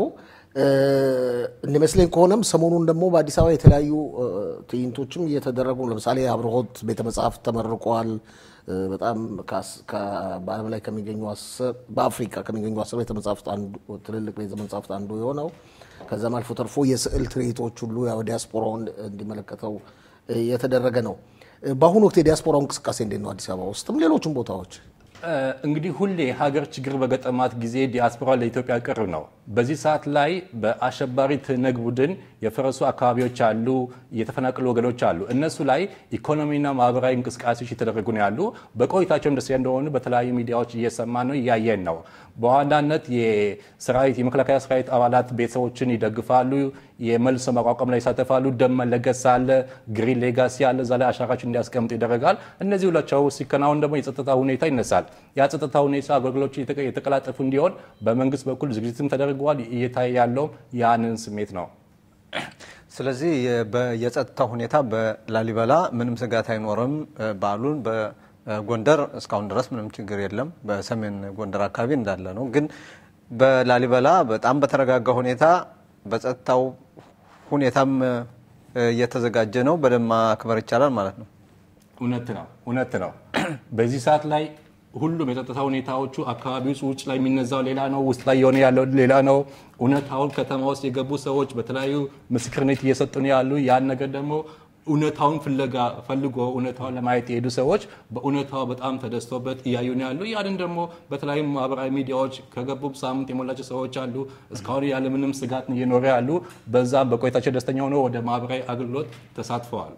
እንደመስለኝ ከሆነም ሰሞኑን ደግሞ በአዲስ አበባ የተለያዩ ትዕይንቶችም እየተደረጉ ለምሳሌ አብርሆት ቤተ መጽሐፍት ተመርቋል። በጣም በዓለም ላይ ከሚገኙ በአፍሪካ ከሚገኙ አስር ቤተ መጽሐፍት ትልልቅ ቤተ መጽሐፍት አንዱ የሆነው ከዛም አልፎ ተርፎ የስዕል ትርኢቶች ሁሉ ያው ዲያስፖራውን እንዲመለከተው የተደረገ ነው። በአሁኑ ወቅት የዲያስፖራው እንቅስቃሴ እንዴት ነው? አዲስ አበባ ውስጥም ሌሎችም ቦታዎች እንግዲህ ሁሌ ሀገር ችግር በገጠማት ጊዜ ዲያስፖራ ለኢትዮጵያ ቅርብ ነው። በዚህ ሰዓት ላይ በአሸባሪ ትነግ ቡድን የፈረሱ አካባቢዎች አሉ፣ የተፈናቀሉ ወገኖች አሉ። እነሱ ላይ ኢኮኖሚና ማህበራዊ እንቅስቃሴዎች እየተደረጉ ነው ያሉ። በቆይታቸው ደስ እንደሆኑ በተለያዩ ሚዲያዎች እየሰማ ነው እያየን ነው። በዋናነት የሰራዊት የመከላከያ ሰራዊት አባላት ቤተሰቦችን ይደግፋሉ፣ የመልሶ ማቋቋም ላይ ይሳተፋሉ። ደም መለገስ አለ፣ ግሪን ሌጋሲ አለ፣ እዛ ላይ አሻራቸውን እንዲያስቀምጡ ይደረጋል። እነዚህ ሁላቸው ሲከናወን ደግሞ የጸጥታ ሁኔታ ይነሳል። ያ ጸጥታ ሁኔታ አገልግሎች የተቀላጠፉ እንዲሆን በመንግስት በኩል ዝግጅትም ተደርገዋል። እየታየ ያለው ያንን ስሜት ነው። ስለዚህ የጸጥታ ሁኔታ በላሊበላ ምንም ስጋት አይኖርም። በዓሉን በጎንደር እስካሁን ድረስ ምንም ችግር የለም። በሰሜን ጎንደር አካባቢ እንዳለ ነው። ግን በላሊበላ በጣም በተረጋጋ ሁኔታ በጸጥታው ሁኔታም እየተዘጋጀ ነው። በደንብ ማክበር ይቻላል ማለት ነው። እውነት ነው፣ እውነት ነው። በዚህ ሰዓት ላይ ሁሉም የጸጥታ ሁኔታዎቹ አካባቢ ውስጥ ውጭ ላይ የሚነዛው ሌላ ነው፣ ውስጥ ላይ የሆነ ያለው ሌላ ነው። እውነታውን ከተማ ውስጥ የገቡ ሰዎች በተለያዩ ምስክርነት እየሰጡ ነው ያሉ። ያን ነገር ደግሞ እውነታውን ፍለጋ ፈልጎ እውነታውን ለማየት የሄዱ ሰዎች በእውነታው በጣም ተደስቶበት እያዩ ነው ያሉ። ያንን ደግሞ በተለያዩ ማህበራዊ ሚዲያዎች ከገቡ ሳምንት የሞላቸው ሰዎች አሉ። እስካሁን ያለምንም ስጋት እየኖረ ያሉ፣ በዛም በቆይታቸው ደስተኛ ሆነው ወደ ማህበራዊ አገልግሎት ተሳትፈዋል።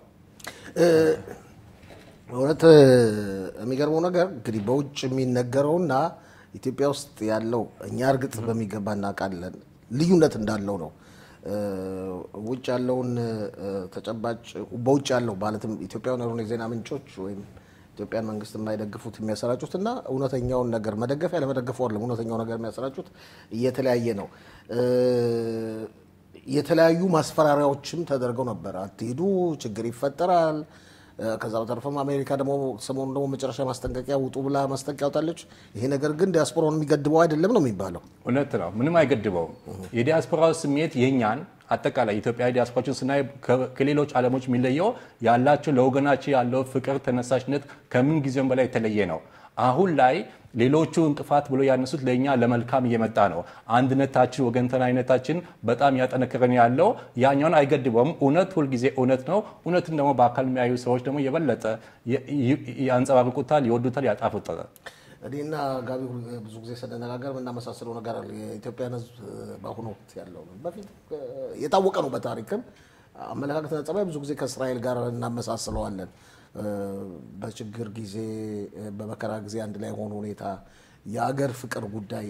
እውነት የሚገርመው ነገር እንግዲህ በውጭ የሚነገረውና ኢትዮጵያ ውስጥ ያለው እኛ እርግጥ በሚገባ እናውቃለን ልዩነት እንዳለው ነው። ውጭ ያለውን ተጨባጭ በውጭ ያለው ማለትም ኢትዮጵያውያን ያልሆኑ የዜና ምንጮች ወይም ኢትዮጵያን መንግስት የማይደግፉት የሚያሰራጩት እና እውነተኛውን ነገር መደገፍ ያለመደገፉ አይደለም። እውነተኛው ነገር የሚያሰራጩት እየተለያየ ነው። የተለያዩ ማስፈራሪያዎችም ተደርገው ነበር። አትሄዱ፣ ችግር ይፈጠራል። ከዛ በተረፈም አሜሪካ ደግሞ ሰሞኑን ደግሞ መጨረሻ ማስጠንቀቂያ ውጡ ብላ ማስጠንቀቂያ ያወጣለች። ይሄ ነገር ግን ዲያስፖራውን የሚገድበው አይደለም ነው የሚባለው። እውነት ነው፣ ምንም አይገድበውም። የዲያስፖራው ስሜት የኛን አጠቃላይ ኢትዮጵያዊ ዲያስፖራዎችን ስናይ ከሌሎች ዓለሞች የሚለየው ያላቸው ለወገናቸው ያለው ፍቅር፣ ተነሳሽነት ከምን ጊዜም በላይ የተለየ ነው። አሁን ላይ ሌሎቹ እንቅፋት ብሎ ያነሱት ለእኛ ለመልካም እየመጣ ነው። አንድነታችን፣ ወገንተናዊነታችን በጣም ያጠነክረን ያለው ያኛውን አይገድበውም። እውነት ሁልጊዜ እውነት ነው። እውነትን ደግሞ በአካል የሚያዩ ሰዎች ደግሞ የበለጠ ያንጸባርቁታል፣ ይወዱታል፣ ያጣፍጣል። እኔና ጋቢ ብዙ ጊዜ ስንነጋገር የምናመሳስለው ነገር አለ። የኢትዮጵያን ሕዝብ በአሁኑ ወቅት ያለው በፊት የታወቀ ነው። በታሪክም አመለካከትና ጸባይ ብዙ ጊዜ ከእስራኤል ጋር እናመሳስለዋለን። በችግር ጊዜ፣ በመከራ ጊዜ አንድ ላይ የሆኑ ሁኔታ፣ የአገር ፍቅር ጉዳይ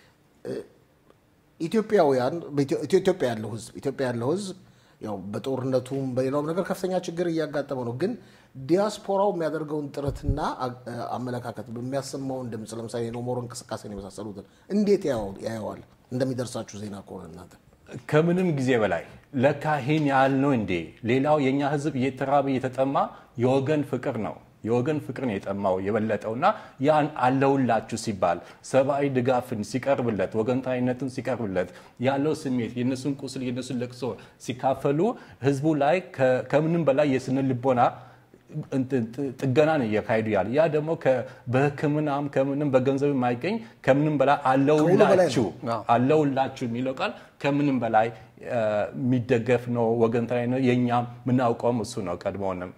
ኢትዮጵያውያን ኢትዮጵያ ያለው ሕዝብ ኢትዮጵያ ያለው ሕዝብ ያው በጦርነቱም በሌላውም ነገር ከፍተኛ ችግር እያጋጠመው ነው። ግን ዲያስፖራው የሚያደርገውን ጥረትና አመለካከት በሚያሰማውን ድምፅ ለምሳሌ የኖሞር እንቅስቃሴን የመሳሰሉትን እንዴት ያየዋል? እንደሚደርሳችሁ ዜና ከሆነ እናንተ ከምንም ጊዜ በላይ ለካ ይህን ያህል ነው እንዴ? ሌላው የእኛ ህዝብ እየተራበ እየተጠማ የወገን ፍቅር ነው የወገን ፍቅርን የጠማው የበለጠውና ያን አለውላችሁ ሲባል ሰብአዊ ድጋፍን ሲቀርብለት ወገንታዊነትን ሲቀርብለት ያለው ስሜት የነሱን ቁስል የነሱን ለቅሶ ሲካፈሉ ህዝቡ ላይ ከምንም በላይ የስነ ልቦና ጥገናን እያካሄዱ ያለ ያ ደግሞ በሕክምናም ከምንም በገንዘብ የማይገኝ ከምንም በላይ አለውላችሁ አለውላችሁ የሚለው ቃል ከምንም በላይ የሚደገፍ ነው። ወገንተናዊ ነው። የእኛም የምናውቀውም እሱ ነው። ቀድሞውንም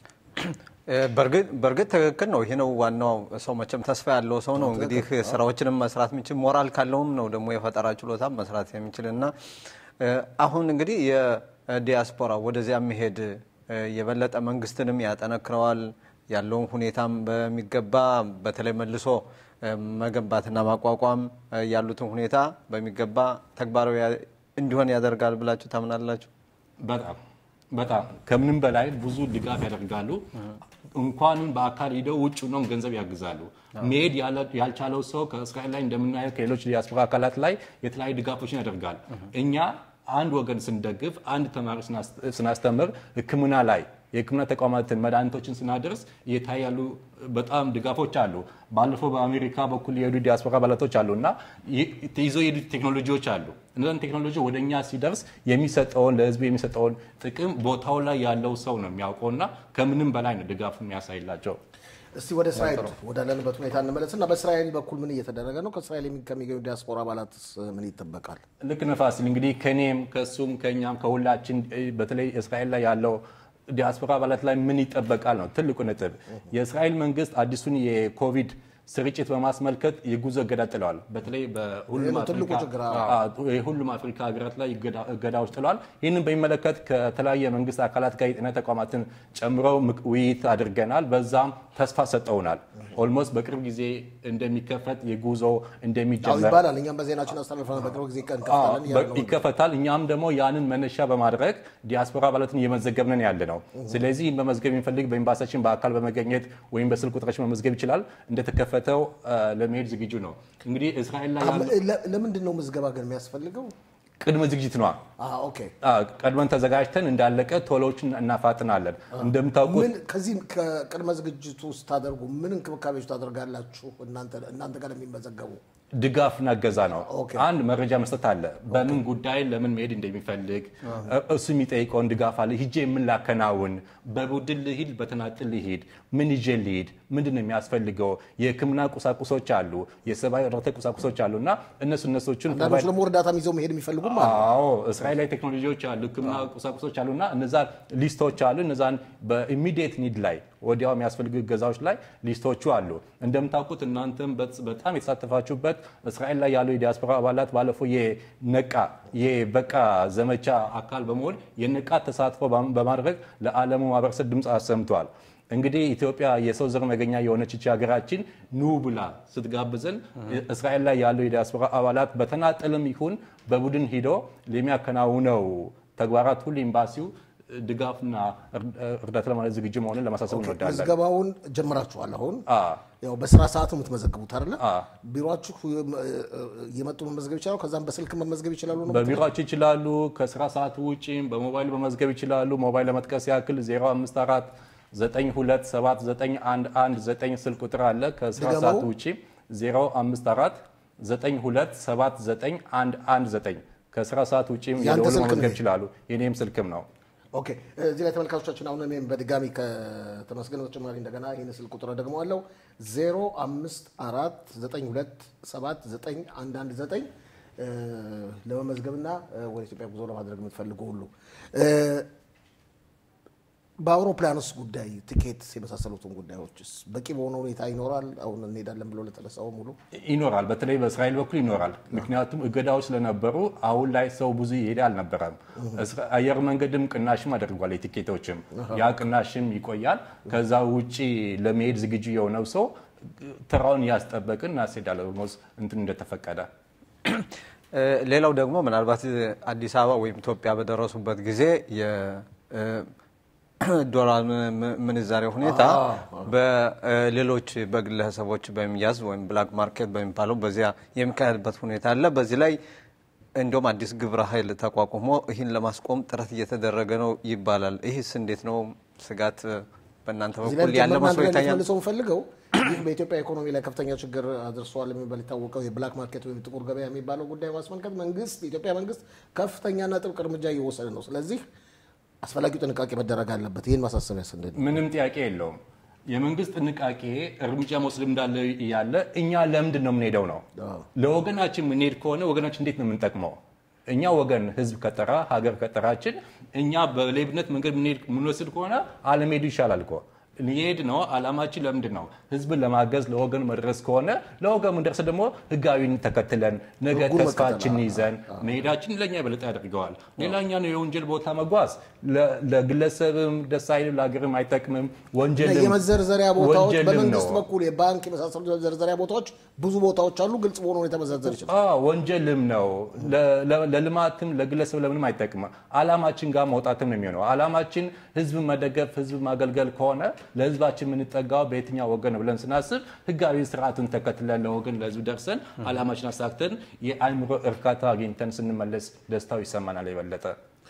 በእርግጥ ትክክል ነው። ይሄ ነው ዋናው። ሰው መቼም ተስፋ ያለው ሰው ነው እንግዲህ ስራዎችንም መስራት የሚችል ሞራል ካለውም ነው ደግሞ የፈጠራ ችሎታ መስራት የሚችል እና አሁን እንግዲህ የዲያስፖራ ወደዚያ መሄድ የበለጠ መንግስትንም ያጠነክረዋል። ያለውን ሁኔታም በሚገባ በተለይ መልሶ መገንባትና ማቋቋም ያሉትን ሁኔታ በሚገባ ተግባራዊ እንዲሆን ያደርጋል ብላችሁ ታምናላችሁ? በጣም በጣም ከምንም በላይ ብዙ ድጋፍ ያደርጋሉ። እንኳንም በአካል ሂደው ውጭ ነው ገንዘብ ያግዛሉ። መሄድ ያልቻለው ሰው ከእስራኤል ላይ እንደምናየው ከሌሎች ዲያስፖራ አካላት ላይ የተለያዩ ድጋፎችን ያደርጋል። እኛ አንድ ወገን ስንደግፍ፣ አንድ ተማሪ ስናስተምር፣ ሕክምና ላይ የሕክምና ተቋማትን መድኃኒቶችን ስናደርስ እየታዩ ያሉ በጣም ድጋፎች አሉ። ባለፈው በአሜሪካ በኩል የሄዱ ዲያስፖራ አባላቶች አሉ እና ይዘው የሄዱ ቴክኖሎጂዎች አሉ። እነዚን ቴክኖሎጂ ወደ እኛ ሲደርስ የሚሰጠውን ለህዝቡ የሚሰጠውን ጥቅም ቦታው ላይ ያለው ሰው ነው የሚያውቀው እና ከምንም በላይ ነው ድጋፍ የሚያሳይላቸው። እስቲ ወደ እስራኤል ወዳለንበት ሁኔታ እንመለስና በእስራኤል በኩል ምን እየተደረገ ነው? ከእስራኤል ከሚገኙ ዲያስፖራ አባላትስ ምን ይጠበቃል? ልክ ነፋሲል እንግዲህ ከኔም ከሱም ከኛም ከሁላችን በተለይ እስራኤል ላይ ያለው ዲያስፖራ አባላት ላይ ምን ይጠበቃል ነው ትልቁ ነጥብ። የእስራኤል መንግስት አዲሱን የኮቪድ ስርጭት በማስመልከት የጉዞ እገዳ ጥለዋል። በተለይ የሁሉም አፍሪካ ሀገራት ላይ እገዳዎች ጥለዋል። ይህንን በሚመለከት ከተለያየ መንግስት አካላት ጋር የጤና ተቋማትን ጨምሮ ውይይት አድርገናል። በዛም ተስፋ ሰጠውናል። ኦልሞስት በቅርብ ጊዜ እንደሚከፈት የጉዞ እንደሚጀመር ይባላል። እኛም በዜናችን አስተላልፈናል። በቅርብ ጊዜ ይከፈታል። እኛም ደግሞ ያንን መነሻ በማድረግ ዲያስፖራ አባላትን እየመዘገብነን ያለ ነው። ስለዚህ በመዝገብ የሚፈልግ በኤምባሲያችን በአካል በመገኘት ወይም በስልክ ቁጥራችን መመዝገብ ይችላል። እንደተከፈተው ለመሄድ ዝግጁ ነው። እንግዲህ እስራኤል ላይ ለምንድን ነው ምዝገባ ግን የሚያስፈልገው? ቅድመ ዝግጅት ነዋ። ቀድመን ተዘጋጅተን እንዳለቀ ቶሎችን እናፋጥናለን። እንደምታውቁት ከዚህ ከቅድመ ዝግጅቱ ስታደርጉ ምን እንክብካቤዎች ታደርጋላችሁ? እናንተ ጋር የሚመዘገቡ ድጋፍና እገዛ ነው። አንድ መረጃ መስጠት አለ። በምን ጉዳይ ለምን መሄድ እንደሚፈልግ እሱ የሚጠይቀውን ድጋፍ አለ። ሂጄ የምን ላከናውን፣ በቡድን ልሂድ፣ በተናጥል ልሂድ፣ ምን ይዤ ልሂድ፣ ምንድን ነው የሚያስፈልገው? የሕክምና ቁሳቁሶች አሉ፣ የሰብአዊ እርዳታ ቁሳቁሶች አሉ እና እነሱ እነሶችን አንዳንዶች ደግሞ እርዳታ ይዘው መሄድ የሚፈልጉም አዎ፣ እስራኤል ላይ ቴክኖሎጂዎች አሉ፣ ሕክምና ቁሳቁሶች አሉ እና እነዛ ሊስቶች አሉ። እነዛን በኢሚዲየት ኒድ ላይ ወዲያው የሚያስፈልጉ እገዛዎች ላይ ሊስቶቹ አሉ። እንደምታውቁት እናንተም በጣም የተሳተፋችሁበት እስራኤል ላይ ያሉ የዲያስፖራ አባላት ባለፈው የነቃ የበቃ ዘመቻ አካል በመሆን የነቃ ተሳትፎ በማድረግ ለዓለሙ ማህበረሰብ ድምፅ አሰምተዋል። እንግዲህ ኢትዮጵያ የሰው ዘር መገኛ የሆነች ይህች ሀገራችን ኑ ብላ ስትጋብዘን እስራኤል ላይ ያሉ የዲያስፖራ አባላት በተናጠልም ይሁን በቡድን ሂዶ ለሚያከናውነው ተግባራት ሁሉ ኤምባሲው ድጋፍና እርዳታ ለማለት ዝግጁ መሆኑን ለማሳሰብ እንወዳለን። ምዝገባውን ጀምራችኋል። አሁን አ ያው በስራ ሰዓት ነው የምትመዘግቡት አይደለ? አ ቢሮችሁ እየመጡ መመዝገብ ይችላሉ። ከዛም በስልክ መመዝገብ ይችላሉ ነው በቢሮቸው ይችላሉ። ከስራ ሰዓት ውጪም በሞባይል በመዝገብ ይችላሉ። ሞባይል ለመጥቀስ ያክል 054 9279119 ስልክ ቁጥር አለ። ከስራ ድገመው። ሰዓት ውጪ 054 9279119 ከስራ ሰዓት ውጪም ያንተ የደወሉ ስልክ ነው መመዝገብ ይሄ? ይችላሉ። የኔም ስልክም ነው። ኦኬ እዚህ ላይ ተመልካቾቻችን አሁን እኔም በድጋሚ ከተመስገን በተጨማሪ እንደገና ይህን ስልክ ቁጥር ደግሞ አለው 0549279119 ለመመዝገብና ወደ ኢትዮጵያ ጉዞ ለማድረግ የምትፈልጉ ሁሉ እ፣ በአውሮፕላንስ ጉዳይ ቲኬት የመሳሰሉትን ጉዳዮችስ በቂ በሆነ ሁኔታ ይኖራል? አሁን እንሄዳለን ብሎ ለተነሳው ሙሉ ይኖራል። በተለይ በእስራኤል በኩል ይኖራል። ምክንያቱም እገዳዎች ስለነበሩ አሁን ላይ ሰው ብዙ ይሄድ አልነበረም። እስራ- አየር መንገድም ቅናሽም አድርጓል። የቲኬቶችም ያ ቅናሽም ይቆያል። ከዛ ውጪ ለመሄድ ዝግጁ የሆነው ሰው ተራውን እያስጠበቅን እናስሄዳለን። ኦልሞስት እንትን እንደተፈቀደ እ፣ ሌላው ደግሞ ምናልባት አዲስ አበባ ወይም ኢትዮጵያ በደረሱበት ጊዜ የዶላር ምንዛሬ ሁኔታ በሌሎች በግለሰቦች በሚያዝ ወይም ብላክ ማርኬት በሚባለው በዚያ የሚካሄድበት ሁኔታ አለ። በዚህ ላይ እንዲሁም አዲስ ግብረ ኃይል ተቋቁሞ ይህን ለማስቆም ጥረት እየተደረገ ነው ይባላል። ይህስ እንዴት ነው? ስጋት በእናንተ እዚህ ላይ በኩል ያለ ጨምርና መስሎ አንድ ላይ ይታያል? ልትመልሰው የምፈልገው ይህ በኢትዮጵያ ኢኮኖሚ ላይ ከፍተኛ ችግር አድርሷል የሚባል የታወቀው የብላክ ማርኬት ወይም ጥቁር ገበያ የሚባለው ጉዳይ ማስመልከት መንግስት የኢትዮጵያ መንግስት ከፍተኛና ጥብቅ እርምጃ እየወሰደ ነው። ስለዚህ አስፈላጊው ጥንቃቄ መደረግ አለበት። ይህን ማሳሰቢያ ስንድን ምንም ጥያቄ የለውም። የመንግስት ጥንቃቄ እርምጃ መውሰድ እንዳለ እያለ እኛ ለምንድን ነው የምንሄደው ነው? ለወገናችን የምንሄድ ከሆነ ወገናችን እንዴት ነው የምንጠቅመው? እኛ ወገን ህዝብ ከጠራ ሀገር ከጠራችን እኛ በሌብነት መንገድ የምንሄድ- የምንወስድ ከሆነ አለመሄዱ ይሻላል እኮ ሊሄድ ነው። አላማችን ለምንድን ነው? ህዝብን ለማገዝ ለወገን መድረስ ከሆነ ለወገን ምንደርስ ደግሞ ህጋዊን ተከትለን ነገ ህጉን ተስፋችን መከተል፣ ይዘን መሄዳችን ለእኛ የበለጠ ያደርገዋል። ሌላኛ ነው የወንጀል ቦታ መጓዝ ለ- ለግለሰብም ደስ አይልም፣ ለሀገርም አይጠቅምም። ወንጀልም የመዘርዘሪያ ቦታዎች ወንጀልም በመንግስት ነው። በኩል የባንክ የመሳሰሉ የመዘርዘሪያ ቦታዎች ብዙ ቦታዎች አሉ። ግልጽ በሆነ ሁኔታ መዘርዘር ይችላል። አዎ ወንጀልም ነው። ለ- ለ- ለልማትም ለግለሰብ ለምንም አይጠቅምም። አላማችን ጋር መውጣትም ነው የሚሆነው። አላማችን ህዝብ መደገፍ፣ ህዝብ ማገልገል ከሆነ ለህዝባችን የምንጠጋው በየትኛው ወገን ነው ብለን ስናስብ ህጋዊ ስርዓቱን ተከትለን ለወገን ለህዝብ ደርሰን አላማችን አሳክተን የአእምሮ እርካታ አግኝተን ስንመለስ ደስታው ይሰማናል የበለጠ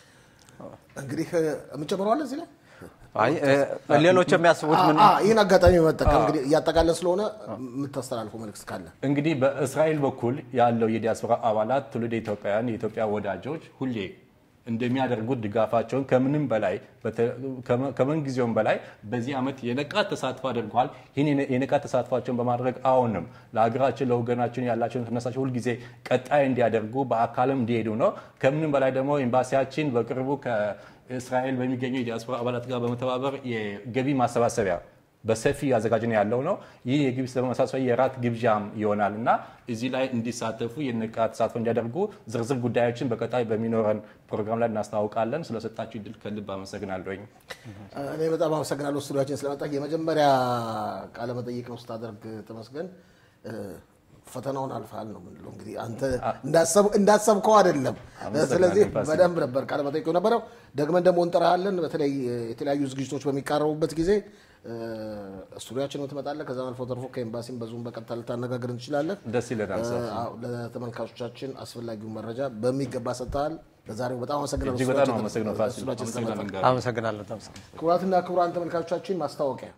እንግዲህ የምጨምረዋለ እዚህ ላይ አይ እ፣ ሌሎች የሚያስቡት ምን አ- አ- ይህን አጋጣሚ መጠቀም እንግዲህ እያጠቃለን ስለሆነ የምታስተላልፈው መልዕክት ካለ እንግዲህ በእስራኤል በኩል ያለው የዲያስፖራ አባላት ትውልድ ኢትዮጵያውያን የኢትዮጵያ ወዳጆች ሁሌ እንደሚያደርጉት ድጋፋቸውን ከምንም በላይ በተ- ከመ- ከምን ጊዜውም በላይ በዚህ ዓመት የነቃ ተሳትፎ አድርገዋል። ይህን የነ- የነቃ ተሳትፏቸውን በማድረግ አሁንም ለሀገራችን ለወገናችን ያላቸውን ተነሳቸው ሁልጊዜ ቀጣይ እንዲያደርጉ በአካልም እንዲሄዱ ነው። ከምንም በላይ ደግሞ ኤምባሲያችን በቅርቡ ከእስራኤል በሚገኙ የዲያስፖራ አባላት ጋር በመተባበር የገቢ ማሰባሰቢያ በሰፊ እያዘጋጀን ያለው ነው። ይህ የግቢ ማሳሰቢያ የራት ግብዣም ይሆናል እና እዚህ ላይ እንዲሳተፉ የንቃ ተሳትፎ እንዲያደርጉ ዝርዝር ጉዳዮችን በቀጣይ በሚኖረን ፕሮግራም ላይ እናስታውቃለን። ስለሰጣችሁ እድል ከልብ አመሰግናለሁኝ። እኔ በጣም አመሰግናለሁ ስቱዲያችን ስለመጣ። የመጀመሪያ ቃለ መጠይቅ ነው ስታደርግ ተመስገን። እ፣ ፈተናውን አልፈሃል ነው የምንለው። እንግዲህ አንተ እንዳሰብ- እንዳሰብከው አይደለም። አመሰግናለሁ ስለዚህ ፋሲል። በደንብ ነበር ቃለ መጠይቁ ነበረው። ደግመን ደግሞ እንጠራሃለን። በተለይ እ፣ የተለያዩ ዝግጅቶች በሚቃረቡበት ጊዜ እ፣ ስቱዲያችን ትመጣለህ። ከዛም አልፎ ተርፎ ከኤምባሲም በዙም በቀጥታ ልታነጋግር እንችላለን። ደስ ይለናል። ሰፊ አዎ፣ ለተመልካቾቻችን አስፈላጊውን መረጃ በሚገባ ሰጥተሃል። ለዛሬው በጣም አመሰግናለሁ። እጅግ በጣም ነው ስቱዲያችን- አመሰግነው ፋሲል። ስቱዲያችን ስለመጣህ። አመሰግናለሁ ጋር አመሰግናለሁ ተመስገን። ክቡራትና ክቡራን ተመልካቾቻችን ማስታወቂያ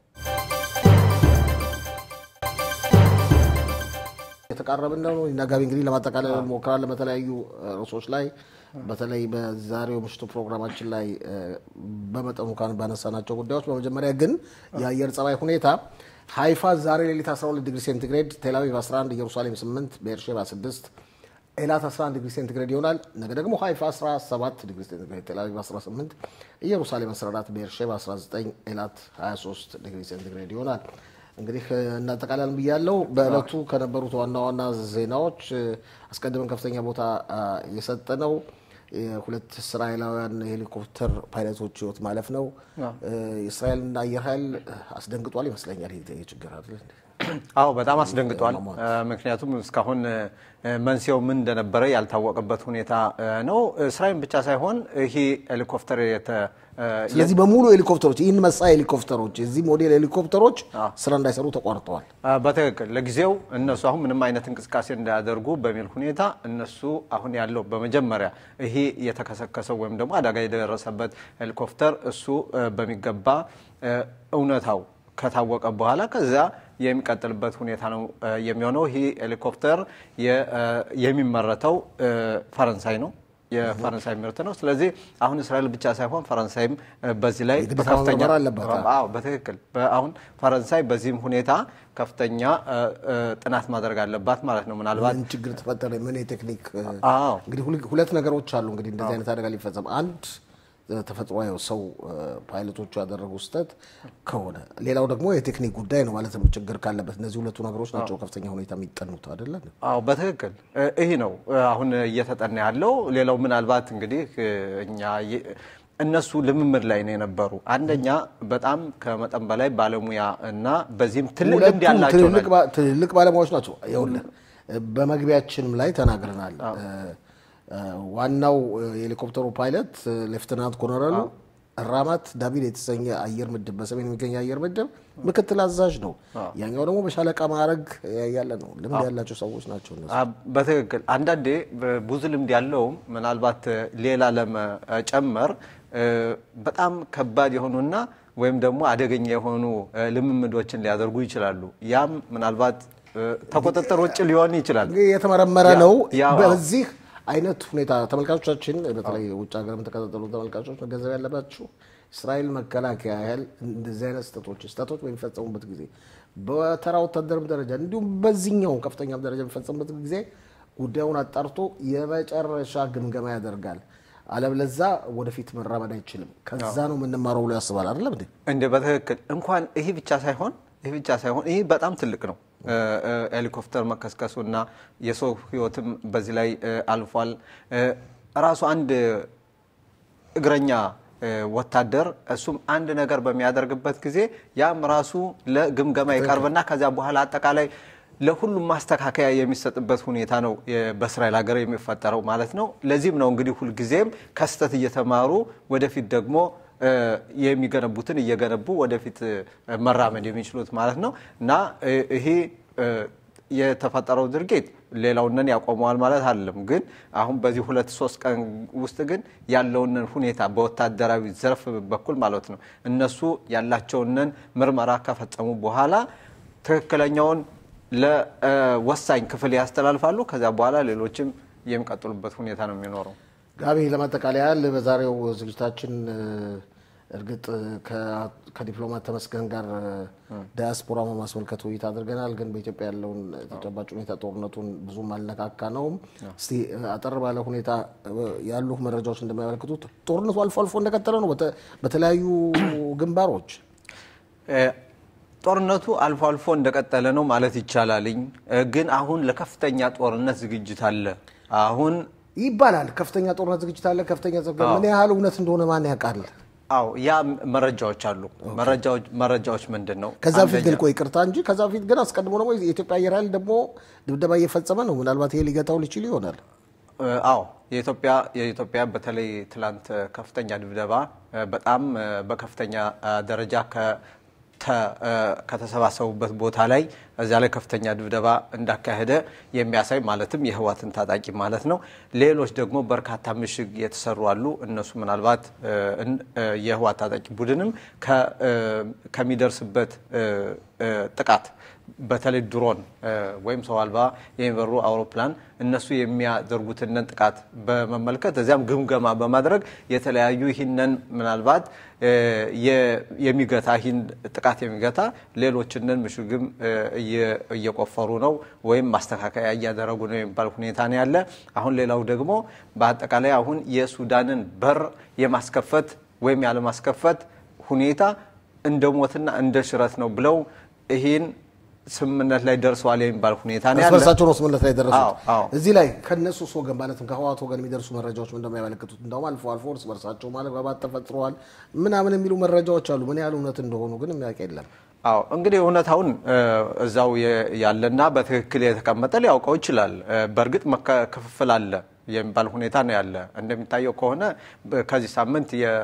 የተቃረብን ነው እና ጋቢ እንግዲህ ለማጠቃለል እንሞክራለን በተለያዩ እ፣ ርዕሶች ላይ በተለይ በዛሬው ምሽቱ ፕሮግራማችን ላይ እ፣ በመጠኑ ካን ባነሳናቸው ጉዳዮች በመጀመሪያ ግን የአየር ጸባይ ሁኔታ ሀይፋ ዛሬ ሌሊት 12 ዲግሪ ሴንቲግሬድ፣ ቴልአቪቭ 11፣ ኢየሩሳሌም 8፣ ቤርሼባ 6 ኤላት 11 ዲግሪ ሴንቲግሬድ ይሆናል። ነገ ደግሞ ሀይፋ 17 ዲግሪ ሴንቲግሬድ፣ ቴልአቪቭ 18፣ ኢየሩሳሌም 14፣ ቤርሼባ 19፣ ኤላት 23 ዲግሪ ሴንቲግሬድ ይሆናል። እንግዲህ እ፣ እናጠቃላለን ብያለው። በዕለቱ ከነበሩት ዋና ዋና ዜናዎች እ፣ አስቀድመን ከፍተኛ ቦታ አ፣ የሰጠነው የሁለት እስራኤላውያን የሄሊኮፕተር ፓይለቶች ህይወት ማለፍ ነው። እ፣ የእስራኤልና አየር ኃይል አስደንግጧል ይመስለኛል። ይህ ይህ ችግር አይደል? አዎ በጣም አስደንግጧል። እ፣ ምክንያቱም እስካሁን እ፣ መንስኤው ምን እንደነበረ ያልታወቀበት ሁኔታ እ፣ ነው። እስራኤል ብቻ ሳይሆን ይህ ሄሊኮፕተር የተ- ስለዚህ በሙሉ ሄሊኮፕተሮች ይህን መሳይ ሄሊኮፕተሮች የዚህ ሞዴል ሄሊኮፕተሮች ስራ እንዳይሰሩ ተቋርጠዋል። አ፣ በትክክል ለጊዜው እነሱ አሁን ምንም አይነት እንቅስቃሴ እንዳያደርጉ በሚል ሁኔታ እነሱ አሁን ያለው በመጀመሪያ ይሄ የተከሰከሰው ወይም ደግሞ አደጋ የደረሰበት ሄሊኮፕተር እሱ እ፣ በሚገባ እ፣ እውነታው ከታወቀ በኋላ ከዚያ የሚቀጥልበት ሁኔታ ነው እ፣ የሚሆነው። ይህ ሄሊኮፕተር የ- እ፣ የሚመረተው እ፣ ፈረንሳይ ነው። የፈረንሳይ ምርት ነው። ስለዚህ አሁን እስራኤል ብቻ ሳይሆን ፈረንሳይም እ፣ በዚህ ላይ የግዴታ በከፍተኛ መመርመር አለባት። አዎ በትክክል በ- አሁን ፈረንሳይ በዚህም ሁኔታ ከፍተኛ እ፣ እ፣ ጥናት ማድረግ አለባት ማለት ነው። ምናልባት ምን ችግር ተፈጠረ? ምን የቴክኒክ እ፣ አዎ እንግዲህ ሁል- ሁለት ነገሮች አሉ። እንግዲህ እንደዚህ አይነት አደጋ ሊፈጸም አንድ እ፣ ተፈጥሯዊ ሰው እ፣ ፓይለቶቹ ያደረጉ ስህተት ከሆነ ሌላው ደግሞ የቴክኒክ ጉዳይ ነው ማለት ነው። ችግር ካለበት እነዚህ ሁለቱ ነገሮች ናቸው ከፍተኛ ሁኔታ የሚጠኑት አይደለ? አዎ በትክክል እ፣ ይህ ነው እ፣ አሁን እየተጠና ያለው። ሌላው ምናልባት እንግዲህ እ፣ እኛ የ- እነሱ ልምምድ ላይ ነው የነበሩ። አንደኛ በጣም ከመጠን በላይ ባለሙያ እና በዚህም ትልቅ ልምድ ሁለቱም ያላቸው ትልልቅ ናቸው። ባ- ትልልቅ ባለሙያዎች ናቸው። ይኸውልህ በመግቢያችንም ላይ ተናግረናል። እ፣ እ፣ ዋናው እ፣ የሄሊኮፕተሩ ፓይለት እ፣ ሌፍትናንት ኮሎኔሉ ራማት ዳቪድ የተሰኘ አየር ምድብ በሰሜን የሚገኝ አየር ምድብ ምክትል አዛዥ ነው። ያኛው ደግሞ በሻለቃ ማዕረግ ያለ ነው። ልምድ ያላቸው ሰዎች ናቸው እነሱ። አ፣ በትክክል አንዳንዴ በ- ብዙ ልምድ ያለውም ምናልባት እ፣ ሌላ ለመጨመር እ፣ በጣም ከባድ የሆኑና ወይም ደግሞ አደገኛ የሆኑ እ፣ ልምምዶችን ሊያደርጉ ይችላሉ። ያም ምናልባት እ፣ ከቁጥጥር ውጭ ሊሆን ይችላል። እንግዲህ የተመረመረ ያ- ነው። ያ- በዚህ አይነት ሁኔታ ተመልካቾቻችን፣ በተለይ ውጭ ሀገር የምትከታተሉ ተመልካቾች መገንዘብ ያለባችሁ እስራኤል መከላከያ ያህል እንደዚህ አይነት ስህተቶች ስህተቶች በሚፈጸሙበት ጊዜ በተራ ወታደርም ደረጃ እንዲሁም በዚህኛው ከፍተኛም ደረጃ በሚፈጸሙበት ጊዜ ጉዳዩን አጣርቶ የመጨረሻ ግምገማ ያደርጋል። አለበለዛ ወደፊት መራመድ አይችልም። ከዛ ነው የምንማረው ብሎ ያስባል። አይደለም እንዴ? እንደ በትክክል እንኳን ይህ ብቻ ሳይሆን ይህ ብቻ ሳይሆን ይህ በጣም ትልቅ ነው። እ፣ እ፣ ሄሊኮፕተር መከስከሱ እና የሰው ሕይወትም በዚህ ላይ እ፣ አልፏል። እ፣ ራሱ አንድ እግረኛ እ፣ ወታደር እሱም አንድ ነገር በሚያደርግበት ጊዜ ያም ራሱ ለግምገማ ይቀርብና ከዚያ በኋላ አጠቃላይ ለሁሉም ማስተካከያ የሚሰጥበት ሁኔታ ነው የ- በእስራኤል ሀገር የሚፈጠረው ማለት ነው። ለዚህም ነው እንግዲህ ሁልጊዜም ከስህተት እየተማሩ ወደፊት ደግሞ እ፣ የሚገነቡትን እየገነቡ ወደፊት እ፣ መራመድ የሚችሉት ማለት ነው እና እ፣ ይሄ እ፣ የተፈጠረው ድርጊት ሌላውንን ያቆመዋል ማለት አይደለም። ግን አሁን በዚህ ሁለት ሶስት ቀን ውስጥ ግን ያለውንን ሁኔታ በወታደራዊ ዘርፍ በኩል ማለት ነው እነሱ ያላቸውንን ምርመራ ከፈጸሙ በኋላ ትክክለኛውን ለወሳኝ ክፍል ያስተላልፋሉ። ከዚያ በኋላ ሌሎችም የሚቀጥሉበት ሁኔታ ነው የሚኖረው። ጋቢ ለማጠቃለያ ያህል በዛሬው ዝግጅታችን እ፣ እርግጥ ከ- ከዲፕሎማት ተመስገን ጋር ዳያስፖራ ማስመልከት ውይይት አድርገናል። ግን በኢትዮጵያ ያለውን ተጨባጭ ሁኔታ ጦርነቱን ብዙም አልነካካ ነውም። እስቲ አጠር ባለ ሁኔታ እ፣ ያሉ መረጃዎች እንደሚያመለክቱት ጦርነቱ አልፎ አልፎ እንደቀጠለ ነው በተ- በተለያዩ ግንባሮች እ፣ ጦርነቱ አልፎ አልፎ እንደቀጠለ ነው ማለት ይቻላልኝ። እ፣ ግን አሁን ለከፍተኛ ጦርነት ዝግጅት አለ። አሁን ይባላል። ከፍተኛ ጦርነት ዝግጅት አለ። ከፍተኛ ዘጋ ምን ያህል እውነት እንደሆነ ማን ያውቃል? አዎ ያ መረጃዎች አሉ። መረጃዎች መረጃዎች ምንድን ነው? ከዛ በፊት ግን አንደኛ- ቆይ ይቅርታ እንጂ ከዛ በፊት ግን አስቀድሞ ደግሞ የኢትዮጵያ አየር ኃይል ደግሞ ድብደባ እየፈጸመ ነው። ምናልባት ይሄ ሊገታው ሊችል ይሆናል። እ፣ አዎ የኢትዮጵያ የኢትዮጵያ በተለይ ትላንት ከፍተኛ ድብደባ እ፣ በጣም እ፣ በከፍተኛ እ፣ ደረጃ ከ- ተ- እ፣ ከተሰባሰቡበት ቦታ ላይ እዚያ ላይ ከፍተኛ ድብደባ እንዳካሄደ የሚያሳይ ማለትም የህዋትን ታጣቂ ማለት ነው። ሌሎች ደግሞ በርካታ ምሽግ የተሰሩ አሉ። እነሱ ምናልባት እ፣ እን- እ፣ የህዋት ታጣቂ ቡድንም ከ- እ፣ ከሚደርስበት እ፣ እ፣ ጥቃት በተለይ ድሮን እ፣ ወይም ሰው አልባ የሚበሩ አውሮፕላን እነሱ የሚያደርጉትን ጥቃት በመመልከት እዚያም ግምገማ በማድረግ የተለያዩ ይህንን ምናልባት እ፣ የ- የሚገታ ይህን ጥቃት የሚገታ ሌሎችንን ምሽግም እ፣ እየ- እየቆፈሩ ነው ወይም ማስተካከያ እያደረጉ ነው የሚባል ሁኔታ ነው ያለ። አሁን ሌላው ደግሞ በአጠቃላይ አሁን የሱዳንን በር የማስከፈት ወይም ያለማስከፈት ሁኔታ እንደ ሞትና እንደ ሽረት ነው ብለው ይህን ስምምነት ላይ ደርሰዋል የሚባል ሁኔታ ነው እርስ ያለ። በርሳቸው ነው ስምምነት ላይ ደረሱት። አዎ፣ አዎ። እዚህ ላይ ከነሱስ ወገን ማለትም ከህወሓት ወገን የሚደርሱ መረጃዎች ምን እንደሚያመለክቱት እንደውም አልፎ አልፎ እርስ በርሳቸው ማለባባት ተፈጥረዋል ምናምን የሚሉ መረጃዎች አሉ። ምን ያህል እውነት እንደሆኑ ግን የሚያውቅ የለም። አዎ እንግዲህ እውነታውን እ፣ እዛው የ- ያለና በትክክል የተቀመጠ ሊያውቀው ይችላል። እ፣ በእርግጥ መከ- ክፍፍል አለ። የሚባል ሁኔታ ነው ያለ። እንደሚታየው ከሆነ በ- ከዚህ ሳምንት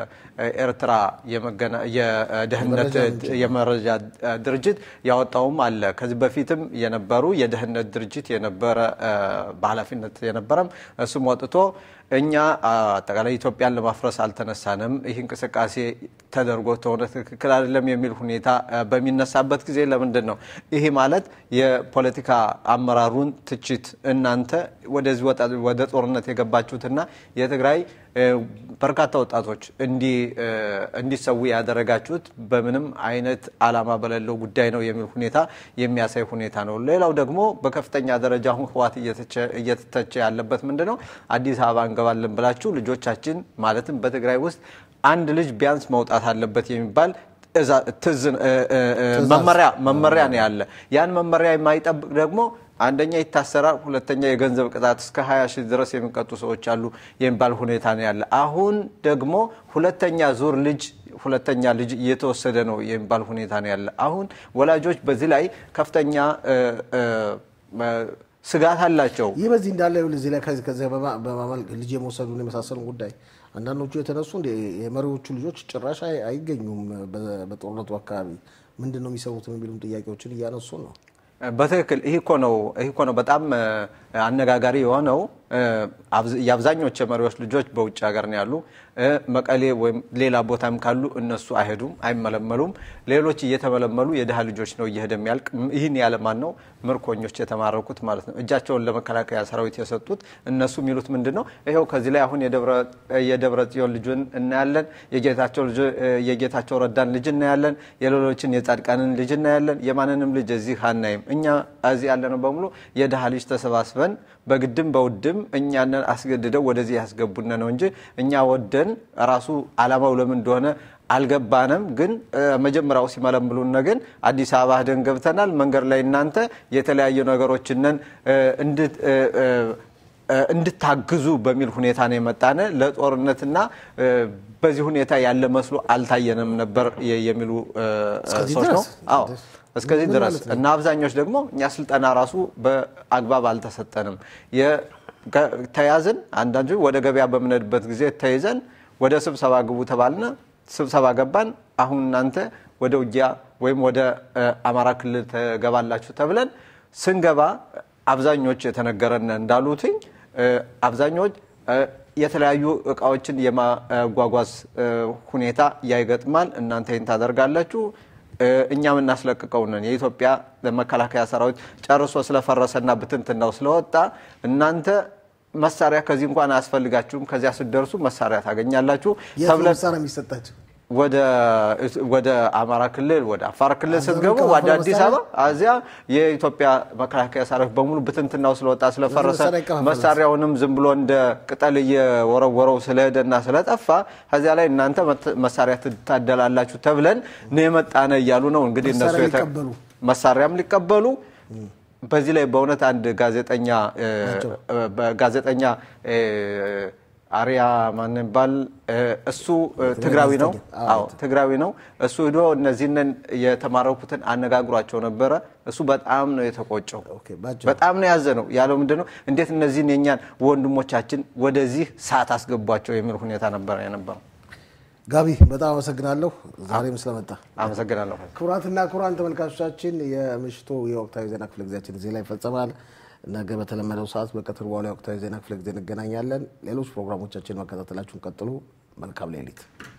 የኤርትራ የመገና- የደህንነት የመረጃ ድርጅት ያወጣውም አለ። ከዚህ በፊትም የነበሩ የደህንነት ድርጅት የነበረ እ፣ በኃላፊነት የነበረም እሱም ወጥቶ እኛ አ፣ አጠቃላይ ኢትዮጵያን ለማፍረስ አልተነሳንም፣ ይህ እንቅስቃሴ ተደርጎ ተሆነ ትክክል አይደለም የሚል ሁኔታ አ፣ በሚነሳበት ጊዜ ለምንድን ነው ይሄ ማለት የፖለቲካ አመራሩን ትችት እናንተ ወደዚህ ወጣ- ወደ ጦርነት የገባችሁትና የትግራይ እ፣ በርካታ ወጣቶች እንዲ- እ፣ እንዲሰዉ ያደረጋችሁት በምንም አይነት ዓላማ በሌለው ጉዳይ ነው የሚል ሁኔታ የሚያሳይ ሁኔታ ነው። ሌላው ደግሞ በከፍተኛ ደረጃ አሁን ህወሓት እየተቸ- እየተተቸ ያለበት ምንድን ነው? አዲስ አበባ እንገባለን ብላችሁ ልጆቻችን ማለትም በትግራይ ውስጥ አንድ ልጅ ቢያንስ መውጣት አለበት የሚባል እዛ- ትዝ- እ- እ- እ- መመሪያ መመሪያ ነው ያለ። ያን መመሪያ የማይጠብቅ ደግሞ አንደኛ ይታሰራል፣ ሁለተኛ የገንዘብ ቅጣት እስከ 20 ሺህ ድረስ የሚቀጡ ሰዎች አሉ የሚባል ሁኔታ ነው ያለ። አሁን ደግሞ ሁለተኛ ዙር ልጅ ሁለተኛ ልጅ እየተወሰደ ነው የሚባል ሁኔታ ነው ያለ። አሁን ወላጆች በዚህ ላይ ከፍተኛ እ፣ እ፣ እ፣ ስጋት አላቸው። ይህ በዚህ እንዳለ ይኸውልህ እዚህ ላይ ከዚህ ከዚህ በማ- በማመል ልጅ የመውሰዱን የመሳሰሉ ጉዳይ አንዳንዶቹ የተነሱ እንደ የመሪዎቹ ልጆች ጭራሽ አይ- አይገኙም በ- በጦርነቱ አካባቢ ምንድን ነው የሚሰሩት የሚሉም ጥያቄዎችን እያነሱ ነው። በትክክል ይህ እኮ ነው ይህ እኮ ነው በጣም እ፣ አነጋጋሪ የሆነው እ፣ አብዝ- የአብዛኞቹ የመሪዎች ልጆች በውጭ ሀገር ነው ያሉ። እ፣ መቀሌ ወይም ሌላ ቦታም ካሉ እነሱ አይሄዱም፣ አይመለመሉም። ሌሎች እየተመለመሉ የድሃ ልጆች ነው እየሄደ የሚያልቅ። ም- ይህን ያለ ማን ነው? ምርኮኞች የተማረኩት ማለት ነው። እጃቸውን ለመከላከያ ሰራዊት የሰጡት እነሱ የሚሉት ምንድን ነው? ይኸው ከዚህ ላይ አሁን የደብረ- የደብረ ጽዮን ልጁን እናያለን፣ የጌታቸው ልጅ- የጌታቸው ረዳን ልጅ እናያለን፣ የሌሎችን የጻድቃንን ልጅ እናያለን። የማንንም ልጅ እዚህ አናይም። እኛ እዚህ ያለነው በሙሉ የድሃ ልጅ ተሰባስበን በግድም በውድም እኛንን አስገድደው ወደዚህ ያስገቡን ነው እንጂ እኛ ወደን ራሱ አላማው ለምን እንደሆነ አልገባንም። ግን እ፣ መጀመሪያው ሲመለምሉን ግን አዲስ አበባ ሄደን ገብተናል። መንገድ ላይ እናንተ የተለያዩ ነገሮችንን እ፣ እንድት እ፣ እ፣ እ፣ እንድታግዙ በሚል ሁኔታ ነው የመጣነ ለጦርነትና እ፣ በዚህ ሁኔታ ያለ መስሎ አልታየንም ነበር የ- የሚሉ እ፣ እስከዚህ ሰዎች ነው። ድረስ? አዎ እስከዚህ ምን ድረስ ማለት ነው? እና አብዛኞች ደግሞ እኛ ስልጠና ራሱ በአግባብ አልተሰጠንም። የ- ገ- ተያዝን። አንዳንዱ ወደ ገበያ በምንሄድበት ጊዜ ተይዘን ወደ ስብሰባ ግቡ ተባልነ። ስብሰባ ገባን። አሁን እናንተ ወደ ውጊያ ወይም ወደ እ፣ አማራ ክልል ተገባላችሁ ተብለን ስንገባ አብዛኞች የተነገረን እንዳሉትኝ እ፣ አብዛኞች እ፣ የተለያዩ እቃዎችን የማጓጓዝ እ፣ ሁኔታ ያይገጥማል። እናንተ ይህን ታደርጋላችሁ እ፣ እኛ የምናስለቅቀው ነን። የኢትዮጵያ መከላከያ ሰራዊት ጨርሶ ስለፈረሰና ብትንትናው ስለወጣ እናንተ መሳሪያ ከዚህ እንኳን አያስፈልጋችሁም፣ ከዚያ ስትደርሱ መሳሪያ ታገኛላችሁ የት ነው ተብለን መሳሪያ የሚሰጣቸው? ወደ ወደ አማራ ክልል ወደ አፋር ክልል አገሩ ስትገቡ ከፋፍሎ ወደ አዲስ መሳሪያ? አበባ እዚያ የኢትዮጵያ መከላከያ ሰራዊት በሙሉ ብትንትናው ስለወጣ ስለፈረሰ መሳሪያ ይከፋፈላል። መሳሪያውንም ዝም ብሎ እንደ ቅጠል እየወረወረው ስለሄደና ስለጠፋ ከዚያ ላይ እናንተ መት- መሳሪያ ትታደላላችሁ ተብለን ነው የመጣነ እያሉ ነው እንግዲህ እነሱ መሳሪያ የተ- ሊቀበሉ። መሳሪያም ሊቀበሉ በዚህ ላይ በእውነት አንድ ጋዜጠኛ እ፣ እ፣ ጋዜጠኛ እ፣ አሪያ ማን ይባል እ፣ እሱ እ፣ ትግራዊ ነው። ጋዜጠኛ። አዎ ትግራዊ ነው። እሱ ሂዶ እነዚህንን የተማረኩትን አነጋግሯቸው ነበረ። እሱ በጣም ነው የተቆጨው። ኦኬ፣ ባጭሩ። በጣም ነው ያዘ ነው ያለው። ምንድን ነው እንዴት እነዚህን የኛን ወንድሞቻችን ወደዚህ ሰዓት አስገቧቸው የሚል ሁኔታ ነበረ የነበረው። ጋቢ በጣም አመሰግናለሁ ዛሬም ስለመጣ። አመሰግናለሁ። ክቡራትና ክቡራን ተመልካቾቻችን የምሽቱ የወቅታዊ ዜና ክፍለ ጊዜያችን እዚህ ላይ ይፈጸማል። ነገ በተለመደው ሰዓት በቀትር በኋላ የወቅታዊ ዜና ክፍለ ጊዜ እንገናኛለን። ሌሎች ፕሮግራሞቻችን መከታተላችሁን ቀጥሉ። መልካም ሌሊት